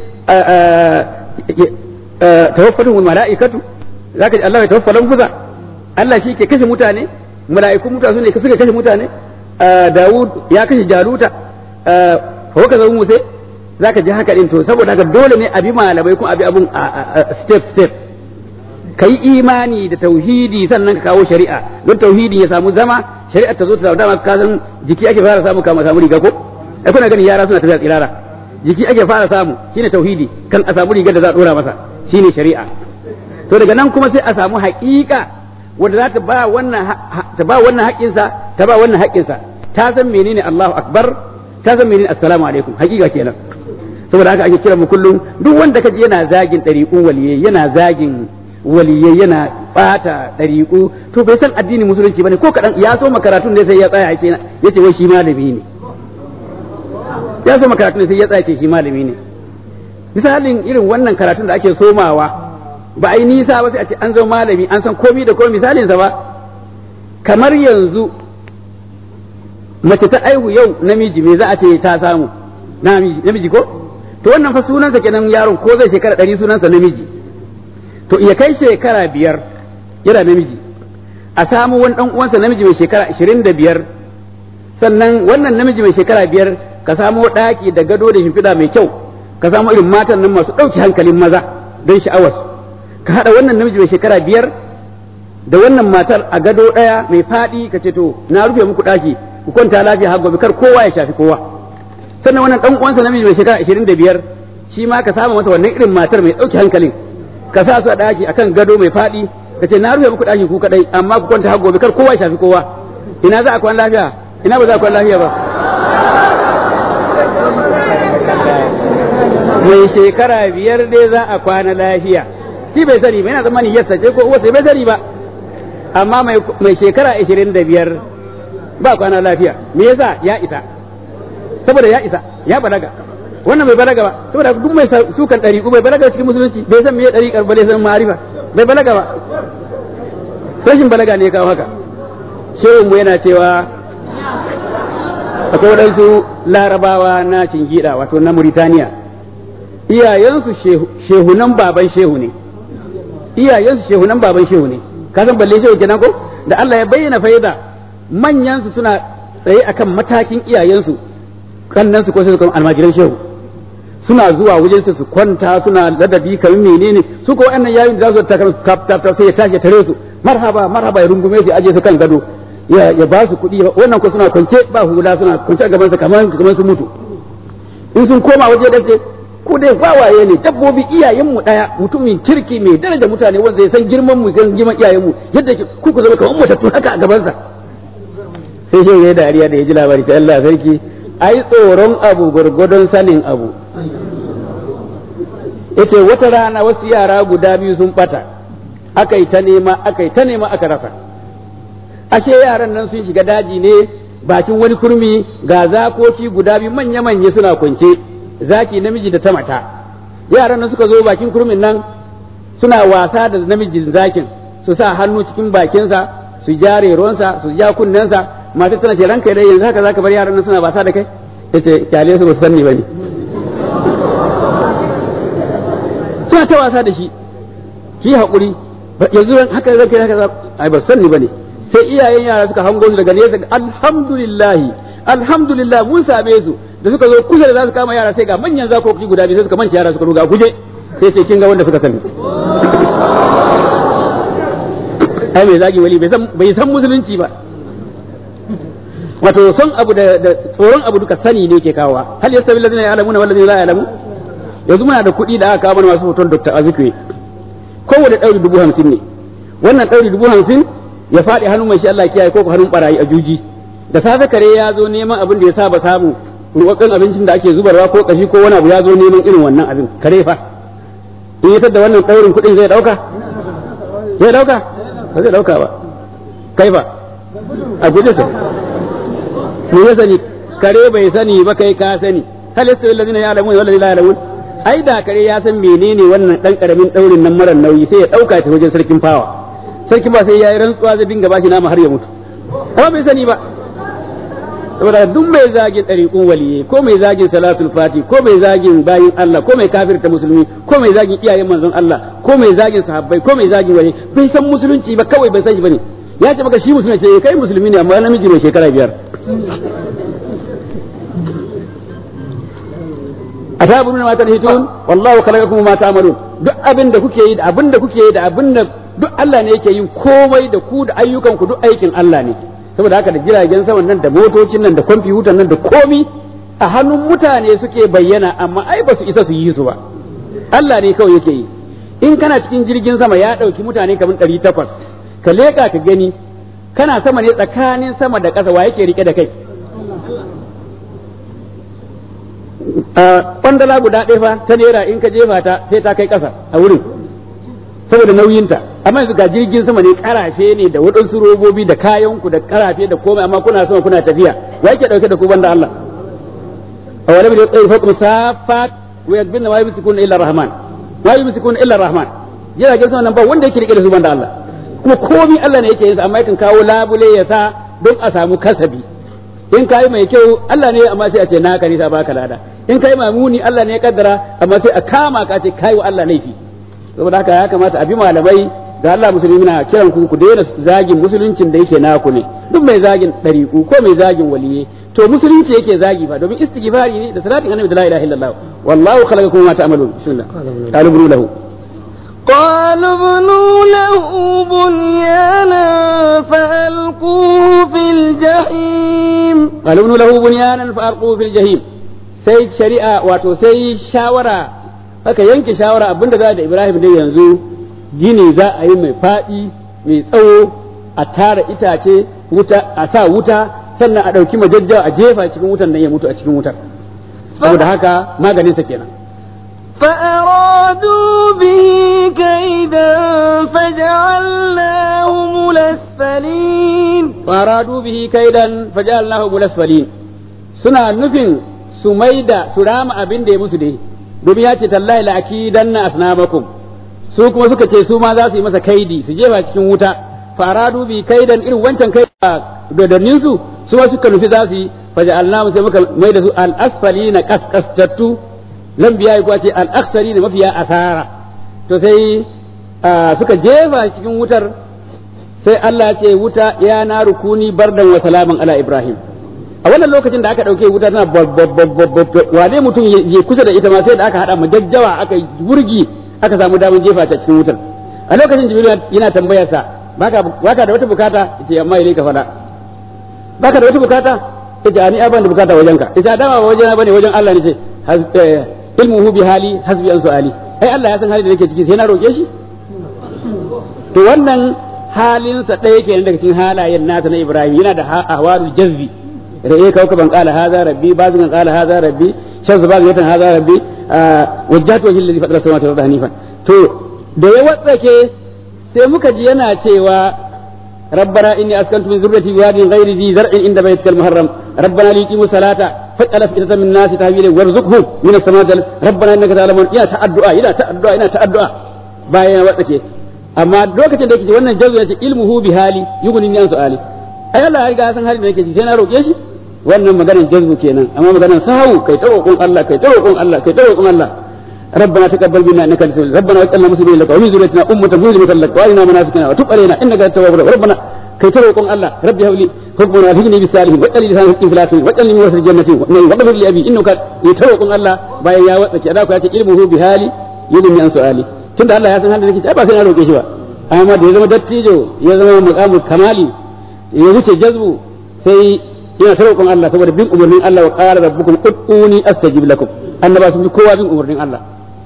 tawaffatu malaikatu zaka ji Allah ya tawaffa lanfuza Allah shi ke kashe mutane mala'ikun mutane su ne suka kashe mutane Dawud ya kashe Jaluta fa haka zama Musa zaka ji haka din to saboda haka dole ne abi malamai kuma abi abun step step kai imani da tauhidi sannan ka kawo shari'a don tauhidi ya samu zama shari'a ta zo ta samu dama ka san jiki ake fara samu kama samu riga ko ai kuna gani yara suna tafiya tsirara jiki ake fara samu shine tauhidi kan a samu rigar da za a dora masa shine shari'a to daga nan kuma sai a samu haƙiƙa wanda za ta ba wannan ta ba wannan haƙƙinsa ta ba wannan haƙƙinsa ta san menene Allahu akbar ta san menene assalamu alaikum haƙiƙa kenan saboda haka ake kira mu kullum duk wanda kaji yana zagin ɗariƙun waliyai yana zagin waliyai yana bata ɗariƙu to bai san addinin musulunci bane ko kaɗan ya so makaratun ne sai ya tsaya yake yace wai shi malami ne ya so makaratun ne sai ya tsaya yake shi malami ne misalin irin wannan karatun da ake somawa ba a yi nisa ba sai a ce an zama malami an san komi da komi misalinsa ba kamar yanzu mace ta aihu yau namiji me za a ce ta samu namiji ko to wannan fa sunansa kenan yaron ko zai shekara ɗari sunansa namiji to iya kai shekara biyar yana namiji a samu wani ɗan uwansa namiji mai shekara ashirin da biyar sannan wannan namiji mai shekara biyar ka samu ɗaki da gado da shimfiɗa mai kyau ka samu irin matan nan masu ɗauki hankalin maza don sha'awarsu ka haɗa wannan namiji mai shekara biyar da wannan matar a gado ɗaya mai faɗi ka ce to na rufe muku ɗaki ku kwanta lafiya har gobe kar kowa ya shafi kowa sannan wannan ɗan uwansa namiji mai shekara ashirin da biyar shi ma ka samu masa wannan irin matar mai ɗauki hankalin ka sa su a ɗaki akan gado mai faɗi ka ce na rufe muku ɗaki ku kaɗai amma ku kwanta har gobe kar kowa ya shafi kowa ina za a kwan lafiya ina ba za a kwan lafiya ba mai shekara biyar dai za a kwana lafiya shi bai sani ba yana zamani yassa ce ko uwarsa bai sani ba amma mai shekara ashirin da biyar ba kwana lafiya me yasa ya isa saboda ya isa ya balaga wannan bai balaga ba saboda duk mai sukan ɗariƙu bai balaga cikin musulunci bai san me ya ɗariƙar ba bai san ma'arifa bai balaga ba rashin balaga ne ya kawo haka shehun mu yana cewa akwai waɗansu larabawa na cingida wato na Mauritania iyayensu shehunan baban shehu ne iyayensu shehunan baban shehu ne ka san balle shehu kenan ko da Allah ya bayyana faida manyan su suna tsaye akan matakin iyayensu kannan su ko sai su kuma almajiran shehu suna zuwa wajen su kwanta suna ladabi kamar menene su ko wannan yayin da za su ta kan tap tap sai ya tashi tare su marhaba marhaba ya rungume su aje su kan gado ya ya ba su kuɗi wannan ko suna kwance ba hula suna kwance a gaban sa kamar kamar su mutu in sun koma waje da ce ko dai wawaye ne dabbobi iyayenmu daya mutumin kirki mai daraja mutane wanda ya san girman mu san girman iyayenmu yadda ke ku ku zama kamar mutattu haka a gaban sa sai shi ya dariya da ya ji labari ta Allah sarki ai tsoron abu gurgudun sanin abu yace wata rana wasu yara guda biyu sun bata aka yi ta nema aka yi ta nema aka rasa ashe yaran nan sun shiga daji ne bakin wani kurmi ga zakoki guda biyu manya-manya suna kwance zaki namiji da ta mata yaran nan suka zo bakin kurmin nan suna wasa da namijin zakin su sa hannu cikin bakinsa su ja reronsa su ja kunnensa masu tana ce ranka dai yanzu haka zaka bar yaran nan suna wasa da kai yace kyale su ba su sanni bane suna ta wasa da shi ki hakuri yanzu haka ranka haka ai ba sanni bane sai iyayen yara suka hango su daga nesa alhamdulillah alhamdulillah mun same su da suka zo kusa da za su kama yara sai ga manyan zakoki guda biyu sai suka manci yara suka ruga guje sai ce kin ga wanda suka sani ai mai zagi wali bai san bai san musulunci ba wato son abu da tsoron abu duka sani ne ke kawowa hal yastawi allazina ya'lamuna wal ladina la ya'lamu yanzu muna da kuɗi da aka kawo mana masu hoton Dr. Azikwe kowane ɗauri dubu hamsin ne wannan ɗauri dubu hamsin ya faɗi hannun mai shi Allah kiyaye ko hannun barayi a juji da safe kare ya zo neman abin da ya saba samu ruwakan abincin da ake zubarwa ko kashi ko wani abu ya zo neman irin wannan abin kare fa in ya da wannan ɗaurin kuɗin zai ɗauka zai ɗauka ba zai ɗauka ba kai ba a guje sa mu ya sani kare bai sani ba kai ka sani hal yastawi alladhina ya'lamun wal ladina la ya'lamun ai da kare ya san menene wannan dan karamin daurin nan mara nauyi sai ya dauka ta wajen sarkin fawa sarkin ba sai yayi rantsuwa zai dinga bashi nama har ya mutu amma bai sani ba saboda duk mai zagin ɗariƙun waliye ko mai zagin salatul fati ko mai zagin bayin Allah ko mai kafirta musulmi ko mai zagin iyayen manzon Allah ko mai zagin sahabbai ko mai zagin wali bai san musulunci ba kawai bai san shi bane ya ce maka shi musulmi ce kai musulmi ne amma namiji mai shekara biyar atabununa ma tanhitun wallahu khalaqakum ma ta'malun duk abin da kuke yi da abin da kuke yi da abin da duk Allah ne yake yin komai da ku da ayyukan ku duk aikin Allah ne saboda haka da jiragen saman nan da motocin nan da kwamfutan nan da komi a hannun mutane suke bayyana amma ai ba su isa su yi su ba Allah ne kawai yake yi in kana cikin jirgin sama ya ɗauki mutane kamar ɗari takwas ka leƙa ka gani kana sama ne tsakanin sama da ƙasa wa yake rike da kai kwandala guda ɗaya fa ta naira in ka jefa ta sai ta kai ƙasa a wurin saboda nauyinta amma yanzu ga jirgin sama ne karafe ne da waɗansu robobi da kayanku da karafe da komai amma kuna sama kuna tafiya wa yake ɗauke da ku banda Allah a wani da tsaye fakum safat wa yakbinna wa yumsikuna illa rahman wa yumsikuna illa rahman jiragen sama nan ba wanda yake rike da su banda Allah kuma komai Allah ne yake yin sa amma yakan kawo labule ya sa don a samu kasabi in kai mai kyau Allah ne amma sai a ce naka ne ta baka lada in kai mamuni Allah ne ya kaddara amma sai a kama ka ce kai wa Allah laifi saboda haka ya kamata a bi malamai ga Allah musulmi na kiran ku ku daina zagin musuluncin da yake naku ne duk mai zagin ɗariƙu ko mai zagin waliye to musulunci yake zagi ba domin istighfari ne da salatin annabi da la ilaha illallah wallahu khalaqakum ma ta'malun bismillah qalu lahu قالوا ابنوا له بنيانا فألقوه في الجحيم قالوا ابنوا له بنيانا فألقوه في الجحيم sai shari'a wato sai shawara aka yanke shawara abinda za da Ibrahim dai yanzu gini za a yi mai faɗi mai tsawo a tara itace wuta a sa wuta sannan a ɗauki majajjawa a jefa cikin wutan nan ya mutu a cikin wutar saboda haka maganinsa kenan فأرادوا به كيدا فجعلناهم الأسفلين فأرادوا به كيدا فجعلناهم الأسفلين suna nufin su maida su rama abin da ya musu dai domin ya ce tallahi la akidanna asnamakum su kuma suka ce su ma za su yi masa kaidi su jefa cikin wuta faradu bi kaidan irin wancan kai dodannin su su ma suka nufi za su yi faja'alnahu sai muka maida su al asfalina kaskastattu lam biya ya ce al'aksari da mafiya asara to sai suka jefa cikin wutar sai Allah ce wuta ya na rukuni bardan wa salaman ala Ibrahim a wannan lokacin da aka ɗauke wuta tana wane mutum ya kusa da ita ma sai da aka haɗa majajjawa aka wurgi aka samu damar jefa ta cikin wutar a lokacin jibril yana tambayarsa baka baka da wata bukata yace amma ilai ka fada baka da wata bukata yace ani ban da bukata wajenka yace dama ba wajena bane wajen Allah ne ce ilmuhu bi hali hasbi an su'ali ai Allah ya san hali da nake ciki sai na roke shi to wannan halinsa ɗaya kenan daga cikin halayen nasa na Ibrahim yana da ahwarul jazbi ra'ayi kawkaban qala hadha rabbi bazin qala hadha rabbi shamsu bazin hadha rabbi wajjahtu wajhi alladhi fatara samawati wal arda hanifan to da ya watsake sai muka ji yana cewa ربنا إني أسكنت من ذريتي بواد غير ذي زرع عند بيتك المحرم ربنا ليقيموا الصلاة فاجعل أفئدة من الناس تهوي إليهم وارزقهم من السماء ربنا إنك تعلم إلى تأدعاء إلى تأدعاء إلى تأدعاء باين وقتك أما دوكة da yake wannan jazu yace ilmuhu bi hali yughni an su'ali ai Allah ya riga ya san halin da yake ji sai na roke shi wannan maganar jazbu kenan amma maganar sahu kai ta roƙon Allah kai ta roƙon Allah kai ta roƙon Allah ربنا تقبل منا انك انت ربنا واجعلنا مسلمين لك ومن ذريتنا امه مسلمه لك وارنا مناسكنا وتب علينا انك انت التواب الرحيم ربنا كي تروقون الله ربي هب لي حكما والهجني بالصالحين واجعل لي لسان حق في الاخرين واجعلني من ورثة الجنة واغفر لي ابي انك يتروقون الله bayan ya watsa ki ku ya ce ilmuhu bi hali yulmi an su'ali tunda Allah ya san halin da nake ba sai na roke shi ba amma da ya zama dattijo ya zama muqamul kamali ya wuce jazbu sai yana ta roƙon Allah saboda bin umarnin Allah wa qala rabbukum ud'uni astajib lakum annaba sun bi kowa bin umarnin Allah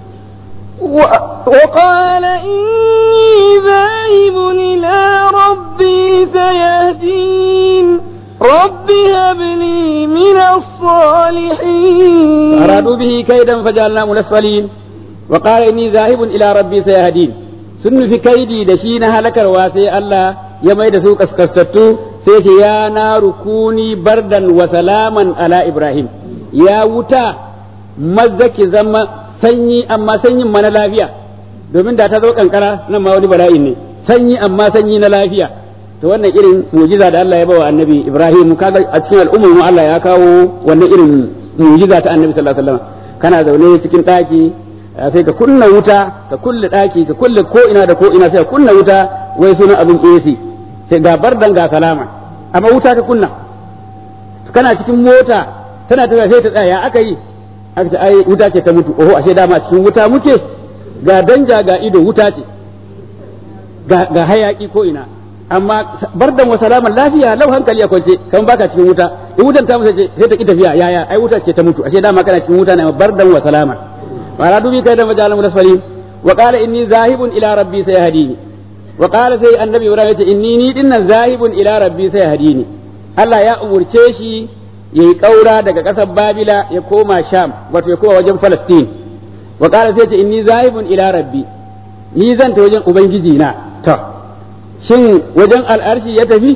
وقال إني ذاهب إلى ربي سيهدين رب هب لي من الصالحين أرادوا به كيدا فجعلناه الأسفلين وقال إني ذاهب إلى ربي سيهدين sun nufi kaidi da shi na halakarwa sai Allah ya mai da su kaskastattu sai ce ya na rukuni bardan wa salaman ala Ibrahim ya wuta mazza ki zama sanyi amma sanyin ma na lafiya domin da ta zo kankara nan ma wani bala'in ne sanyi amma sanyi na lafiya to wannan irin mujiza da Allah ya bawa annabi Ibrahim kaga a cikin al'ummar mu Allah ya kawo wannan irin mujiza ta annabi sallallahu alaihi wasallam kana zaune cikin daki sai ka kunna wuta ka kulle daki ka kulle ko ina da ko ina sai ka kunna wuta wai sunan abin AC sai ga bardan ga salama amma wuta ka kunna kana cikin mota tana tafiya sai ta tsaya aka yi aka ce ai wuta ce ta mutu oho ashe dama cikin wuta muke ga danja ga ido wuta ce ga, ga hayaki ko ina amma bardan wa salaman lafiya lau hankali a kwance kamar baka cikin wuta in wutan ta mutu sai ta ki tafiya yaya ai wuta ce ta mutu ashe dama kana cikin wuta ne bardan wa salaman wa dubi kai da majalan musfalim wa qala inni zahibun ila rabbi sayahdini wa qala sai annabi ibrahim ya ce inni ni dinnan zahibun ila rabbi sayahdini Allah ya umurce shi yayi kaura daga kasar babila ya koma sham wato ya koma wajen falastin wa qala sai ce inni zahibun ila rabbi ni zan ta wajen ubangiji na to shin wajen al'arshi ya tafi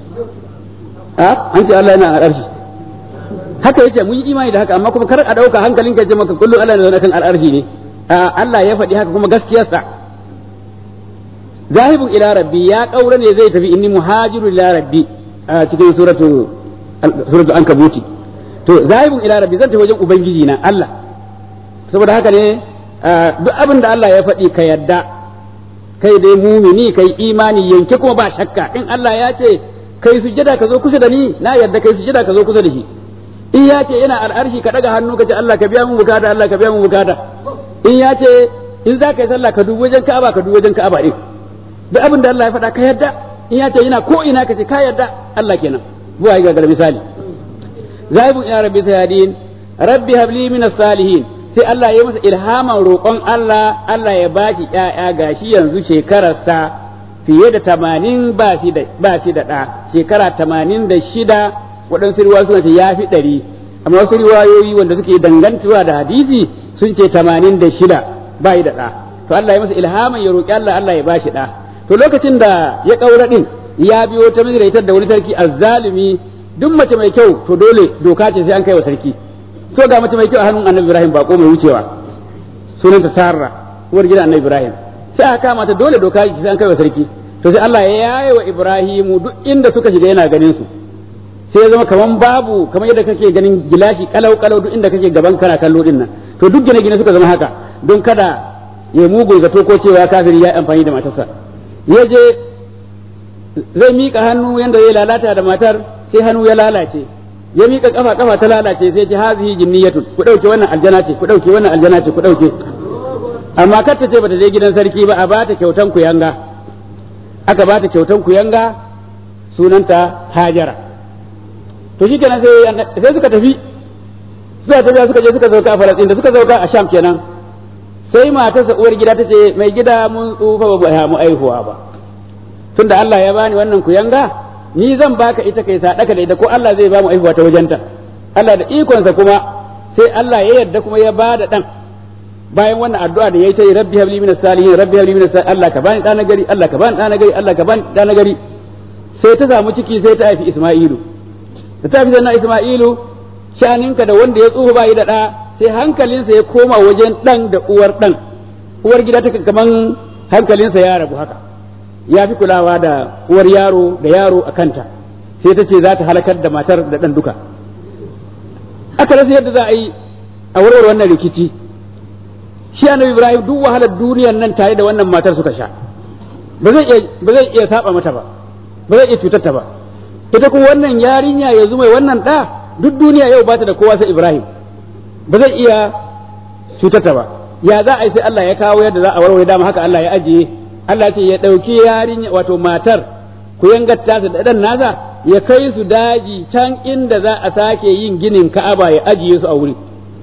a an ce Allah yana al'arshi haka yace mun yi imani da haka amma kuma kar a dauka hankalin ka ce maka kullum Allah yana kan al'arshi ne Allah ya faɗi haka kuma gaskiyarsa zahibun ila rabbi ya kaura ne zai tafi inni muhajirun ila rabbi a cikin suratu suratu ankabuti to zahibun ila rabbi zan tafi wajen ubangiji na Allah saboda haka ne duk abin da Allah ya faɗi ka yadda kai dai mumini kai imani yanke kuma ba shakka in Allah ya ce kai sujjada ka zo kusa da ni na yadda kai sujjada ka zo kusa da shi in ya ce yana al'arshi ka daga hannu ka ce Allah ka biya mun bukata Allah ka biya mun bukata in ya ce in za ka yi sallah ka dubi wajen Ka'aba ka dubi wajen Ka'aba din duk abin da Allah ya faɗa ka yadda in ya ce yana ko ina ka ce ka yadda Allah kenan buwa ga gar misali zaibun ya rabbi sayadin rabbi habli min salihin sai Allah ya masa ilhaman roƙon Allah Allah ya bashi ƴaƴa gashi yanzu shekararsa fiye da tamanin ba shi da ba shi da ɗa shekara tamanin da shida waɗansu riwayoyi suna ce ya fi ɗari amma wasu riwayoyi wanda suke dangantuwa da hadisi sun ce tamanin da shida ba da ɗa to Allah ya masa ilhaman ya roƙi Allah Allah ya bashi ɗa to lokacin da ya ƙaura ɗin ya biyo ta mizraitar da wani sarki azzalimi duk mace mai kyau to dole doka ce sai an kai wa sarki so ga mace mai kyau a hannun annabi ibrahim bako mai wucewa sunanta sarra uwar gidan annabi ibrahim sai aka kama ta dole doka ce sai an kai wa sarki to sai Allah ya yaye wa ibrahimu duk inda suka shiga yana ganin su sai ya zama kaman babu kamar yadda kake ganin gilashi kalau kalau duk inda kake gaban kana kallo din nan to duk gine gine suka zama haka don kada ya mugun zato ko cewa kafiri ya amfani da matarsa ya je zai miƙa hannu yanda zai lalata da matar sai hannu ya lalace ya miƙa kafa kafa ta lalace sai ce hazihi jinniyatun ku dauke wannan aljana ce ku dauke wannan aljana ce ku dauke amma kar ta ce bata je gidan sarki ba a bata kyautan ku yanga aka bata kyautan ku yanga sunanta hajara to shi kenan sai suka tafi suka tafi suka je suka sauka a falastin da suka sauka a sham kenan sai matarsa uwar gida ta ce mai gida mun tsufa ba mu aihuwa ba tunda Allah ya bani wannan kuyanga ni zan baka ita kai sadaka da ita ko Allah zai ba mu aihuwa ta wajenta Allah da ikonsa kuma sai Allah ya yarda kuma ya ba da dan bayan wannan addu'a da yayi ta rabbi habli minas salihin rabbi habli minas salihin Allah ka bani dana gari Allah ka bani dana gari Allah ka bani dana gari sai ta samu ciki sai ta haifi Isma'ilu da ta haifi sannan Isma'ilu shaninka da wanda ya tsufa bai da da sai hankalinsa ya koma wajen dan da uwar dan uwar gida ta kaman hankalinsa ya rabu haka ya fi kulawa da uwar yaro da yaro a kanta sai ta ce za ta halakar da matar da ɗan duka aka rasa yadda za a yi a warware wannan rikici shi annabi ibrahim duk wahalar duniyar nan tare da wannan matar suka sha ba zai iya ba zai iya saba mata ba ba zai iya cutar ta ba ita kuma wannan yarinya yanzu mai wannan ɗa duk duniya yau bata da kowa sai ibrahim ba zai iya cutar ta ba ya za a yi sai Allah ya kawo yadda za a warware dama haka Allah ya ajiye Allah ce ya ɗauki yarinya wato matar ku yangatta su da ɗan nasa ya kai su daji can inda za a sake yin ginin Ka'aba ya ajiye su a wuri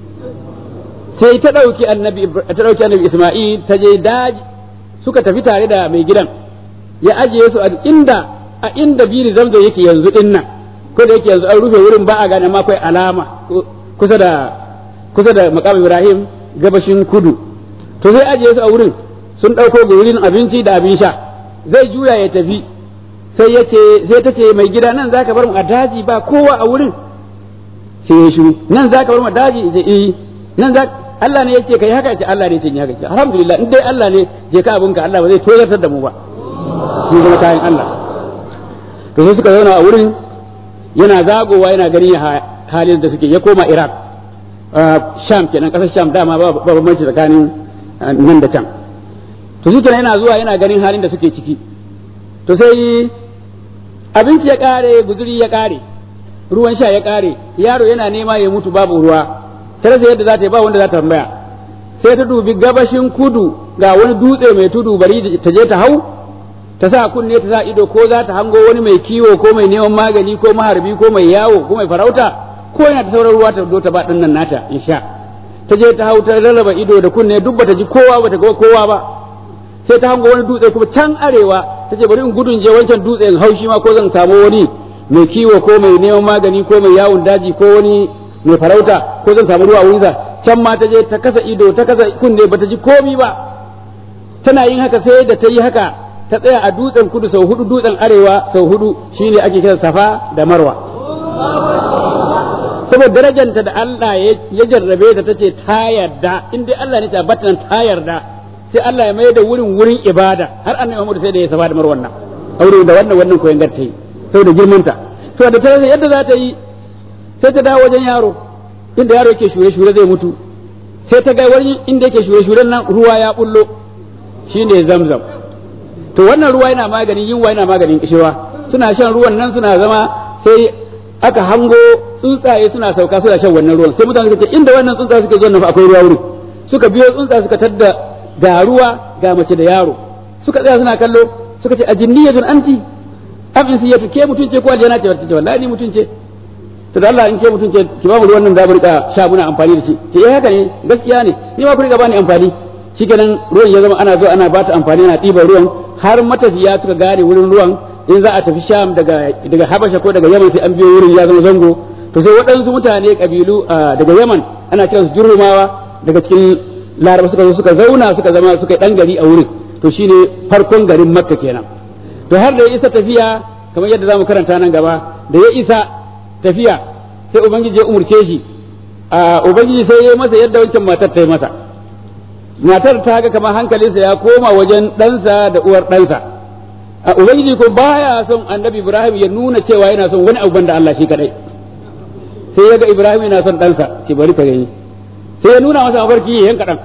sai ta ɗauki annabi ta ɗauki annabi Isma'il ta je daji suka tafi tare da mai gidan ya ajiye su a inda a inda biri zamzo yake yanzu din nan ko da yake yanzu an rufe wurin ba a gane ma akwai alama kusa da kusa da maqam Ibrahim gabashin kudu to sai ajiye su a wurin sun ɗauko gurin abinci da abin sha zai juya ya tafi sai ya ce sai ta ce mai gida nan zaka bar mu a daji ba kowa a wurin sai ya shiru nan zaka bar mu a daji ya eh nan za Allah ne yake kai haka ce Allah ne yake haka ce alhamdulillah in dai Allah ne je ka abinka Allah ba zai tozartar da mu ba mun zama kayan Allah to sai suka zauna a wurin yana zagowa yana gani halin da suke ya koma Iraq Sham kenan kasar Sham dama ba bambanci tsakanin nan da can to shi kenan yana zuwa yana ganin halin da suke ciki to sai abinci ya kare guzuri ya kare ruwan sha ya kare yaro yana nema ya mutu babu ruwa ta rasa yadda za ta yi ba wanda za ta tambaya sai ta dubi gabashin kudu ga wani dutse mai tudu bari ta je ta hau ta sa kunne ta sa ido ko za ta hango wani mai kiwo ko mai neman magani ko maharbi ko mai yawo ko mai farauta ko yana ta sauran ruwa ta zo ta ba nan nata in sha ta je ta hau ta rarraba ido da kunne duk bata ji kowa bata ga kowa ba sai ta hango wani dutse kuma can arewa ta ce bari in gudun je wancan dutse in haushi ma ko zan samu wani mai kiwo ko mai neman magani ko mai yawon daji ko wani mai farauta ko zan samu ruwa wurinsa can ma ta je ta kasa ido ta kasa kunne bata ji komi ba tana yin haka sai da ta yi haka ta tsaya a dutsen kudu sau hudu dutsen arewa sau hudu shine ake kira safa da marwa saboda darajanta da Allah ya jarrabe ta tace ta yarda in dai Allah ne ta batan ta yarda sai Allah ya mai da wurin wurin ibada har annabi Muhammad sai da ya safa da marwan nan aure da wannan wannan koyan garta yi saboda girmanta to da ta yadda za ta yi sai ta dawo wajen yaro inda yaro yake shure shure zai mutu sai ta ga wani inda yake shure shuren nan ruwa ya bullo shine zamzam to wannan ruwa yana maganin yunwa yana maganin kishewa suna shan ruwan nan suna zama sai aka hango tsuntsaye suna sauka suna shan wannan ruwan sai mutane suka ce inda wannan tsuntsaye suke zuwa nan akwai ruwa wurin suka biyo tsuntsaye suka tadda ga ruwa ga mace da yaro suka tsaya suna kallo suka ce ajinniyatun anti am insiyatu ke mutunce ko aljana ce wata ce wallahi ni mutunce to da Allah in ke mutunce ki ba mu ruwan nan da mu rika sha muna amfani da shi ke eh haka ne gaskiya ne ni ma ku rika bani amfani shikenan ruwan ya zama ana zo ana bata amfani ana ɗiban ruwan har matafiya suka gane wurin ruwan in za a tafi sham daga daga habasha ko daga yaman sai an biyo wurin ya zama zango to sai waɗansu mutane kabilu daga yaman ana kiransu jurrumawa daga cikin laraba suka zo suka zauna suka zama suka dan gari a wurin to shine farkon garin makka kenan to har da ya isa tafiya kamar yadda zamu karanta nan gaba da ya isa tafiya sai ubangiji ya umurce shi ubangiji sai ya masa yadda wancan matar ta yi masa matar ta ga kamar hankalinsa ya koma wajen ɗansa da uwar ɗansa a ubangiji ko baya son annabi ibrahim ya nuna cewa yana son wani abu banda Allah shi kadai sai ya ga ibrahim yana son ɗansa ki bari ka gani sai ya nuna masa mafarki ya yanka ɗan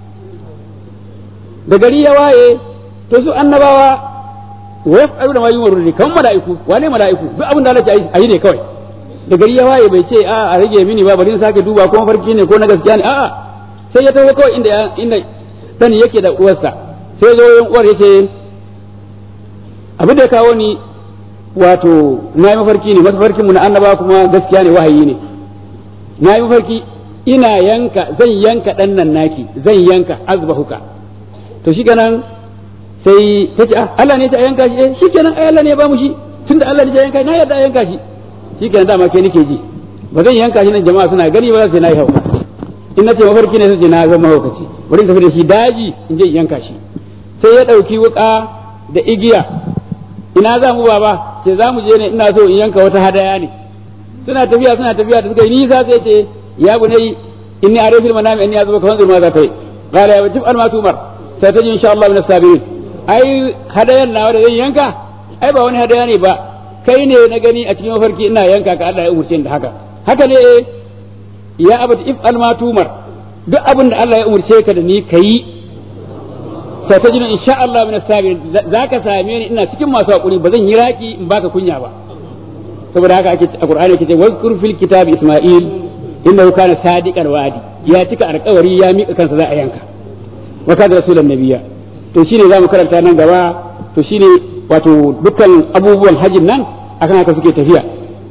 da gari ya waye to su annabawa wa yaf'alu da ma yumaru ne kan mala'iku wane mala'iku duk abin da Allah ya yi ne kawai da gari ya waye bai ce a a rage mini ba bari in sake duba ko mafarki ne ko na gaskiya ne a'a sai ya taho kawai inda inda dan yake da uwarsa sai zo yin uwar yace abin da ya kawo ni wato na yi mafarki ne mafarkin mu na annaba kuma gaskiya ne wahayi ne na yi mafarki ina yanka zan yanka dan nan naki zan yanka azbahuka to shi kenan sai ta ce Allah ne ta yanka shi eh shi kenan ai Allah ne ya ba mu shi tunda Allah ne ya yanka na yarda yanka shi shi kenan dama ke nake ji ba zan yanka shi nan jama'a suna gani ba sai na yi hauka in na ce mafarki ne sai na zama haukaci wurin tafi da shi daji in je in yanka shi sai ya ɗauki wuƙa da igiya ina za mu baba ce za mu je ne ina so in yanka wata hadaya ne suna tafiya suna tafiya da suka yi nisa sai ce ya bunai inni arifil manami anni azuba kan zurma za ta yi qala ya wajib almatumar sai ta ji insha Allah min sabirin ai hadayan nawa da zan yanka ai ba wani hadaya ne ba kai ne na gani a cikin mafarki ina yanka ka Allah ya umurce ni da haka haka ne eh ya abata if almatumar duk abin da Allah ya umurce ka da ni kayi sai ta ji insha Allah min sabirin zaka same ni ina cikin masu hakuri ba zan yi raki in baka kunya ba saboda haka ake a Qur'ani yake ce wazkur fil kitabi Isma'il innahu kana sadiqal wa'di ya cika alƙawari ya mika kansa za a yanka wa kana rasulan nabiyya to shine zamu karanta nan gaba to shine wato dukkan abubuwan hajjin nan akan haka suke tafiya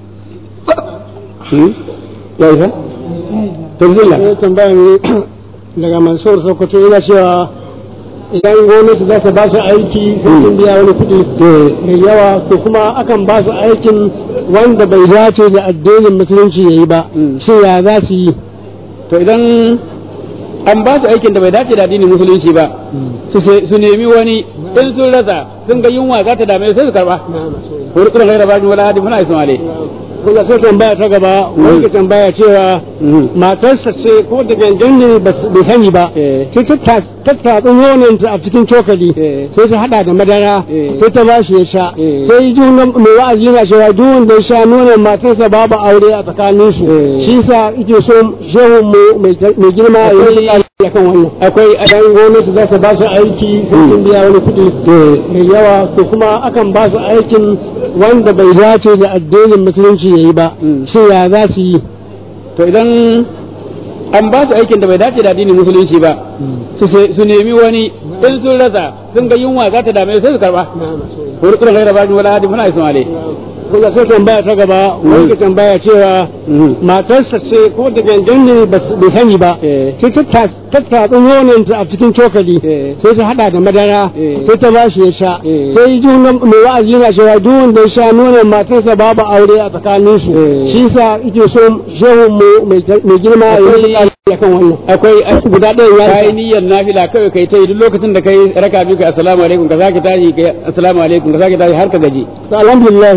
ya isa to bismillah ya tambaya ne daga Mansur Sokoto yana cewa idan gwamnati za ta ba su aiki sai sun biya wani kuɗi mai yawa to kuma akan ba su aikin wanda bai dace da addinin musulunci ya yi ba shi ya za su yi to idan an ba su aikin da bai dace da addinin musulunci ba su nemi wani in sun rasa sun ga yunwa za ta dame sai su karba ko rukun gaira ba wala hadi muna isma'ile kuma sai tambaya ta gaba wanda tambaya cewa matarsa ce ko da gangan ne bai sani ba sai ta tattatsun nononta a cikin cokali sai ta hada da madara sai ta bashi ya sha sai ji mai wa'azi yana cewa duk wanda ya sha nonon matarsa babu aure a tsakanin su shi sa ike so shehun mu mai girma ya yi ya kan wannan akwai idan gwamnati za ta ba su aiki sai sun biya wani kuɗi mai yawa to kuma akan ba su aikin wanda bai dace da addinin musulunci ya yi ba shi ya za su yi to idan an ba su aikin da bai dace da addinin musulunci ba su nemi wani in sun rasa sun ga yunwa za ta dame sai su karba ko rukun gaira ba wala hadi muna isu alai kuma sai tambaya ta gaba wani tambaya cewa matarsa ce ko da gangan ne bai sani ba sai ta tattatsu nonon ta a cikin cokali sai ta hada da madara sai ta ba shi ya sha sai ji mai wa'azi yana cewa duk wanda ya sha nonon matarsa babu aure a tsakanin su shi sa yake so shehu mai girma ya yi akan wannan akwai guda ɗaya ya kai niyyar nafila kawai kai ta yi duk lokacin da kai raka biyu kai assalamu alaikum ka sake tashi kai assalamu alaikum ka sake tashi har ka gaji to alhamdulillah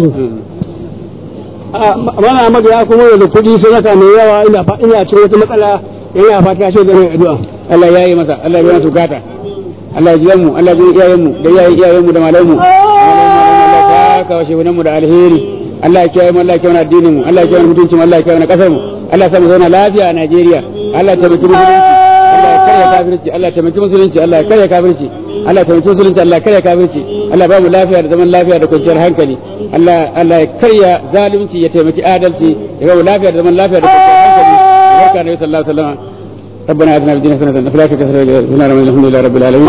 mana Ahmad ya kuma da kuɗi sai saka mai yawa ina ina cikin wata matsala yana fata shi da mai addu'a Allah ya yi masa Allah ya biya su gata Allah ya ji mu Allah ya ji iyayen mu da iyayen iyayen mu da malaman mu Allah ya ka washe mu da alheri Allah ya kiyaye mu Allah ya kiyaye addinin mu Allah ya kiyaye mutuncin mu Allah ya kiyaye kasar mu Allah ya sa mu zauna lafiya a Najeriya Allah ya taimaki musulunci Allah ya taimaki musulunci Allah ya karya kafirci Allah ya taimaki musulunci Allah ya karya kafirci Allah ba mu lafiya da zaman lafiya da kwanciyar hankali Allah Allah ya karya zalunci ya taimaki adalci ya ba mu lafiya da zaman lafiya da kwanciyar hankali barka da sallallahu alaihi wasallam ربنا اتنا في الدنيا حسنه وفي الاخره حسنه وقنا عذاب الحمد لله رب العالمين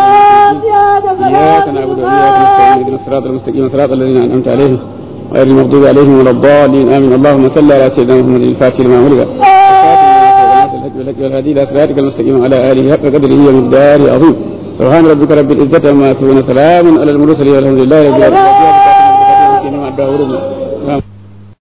اياك نعبد واياك نستعين اهدنا الصراط المستقيم صراط الذين انعمت عليهم غير المغضوب عليهم ولا الضالين امين اللهم صل على سيدنا محمد الفاتح لما ولد والهدي الى صراطك المستقيم على اله حق قدره ومقداره عظيم سبحان ربك رب العزه عما يصفون سلام على المرسلين والحمد لله رب العالمين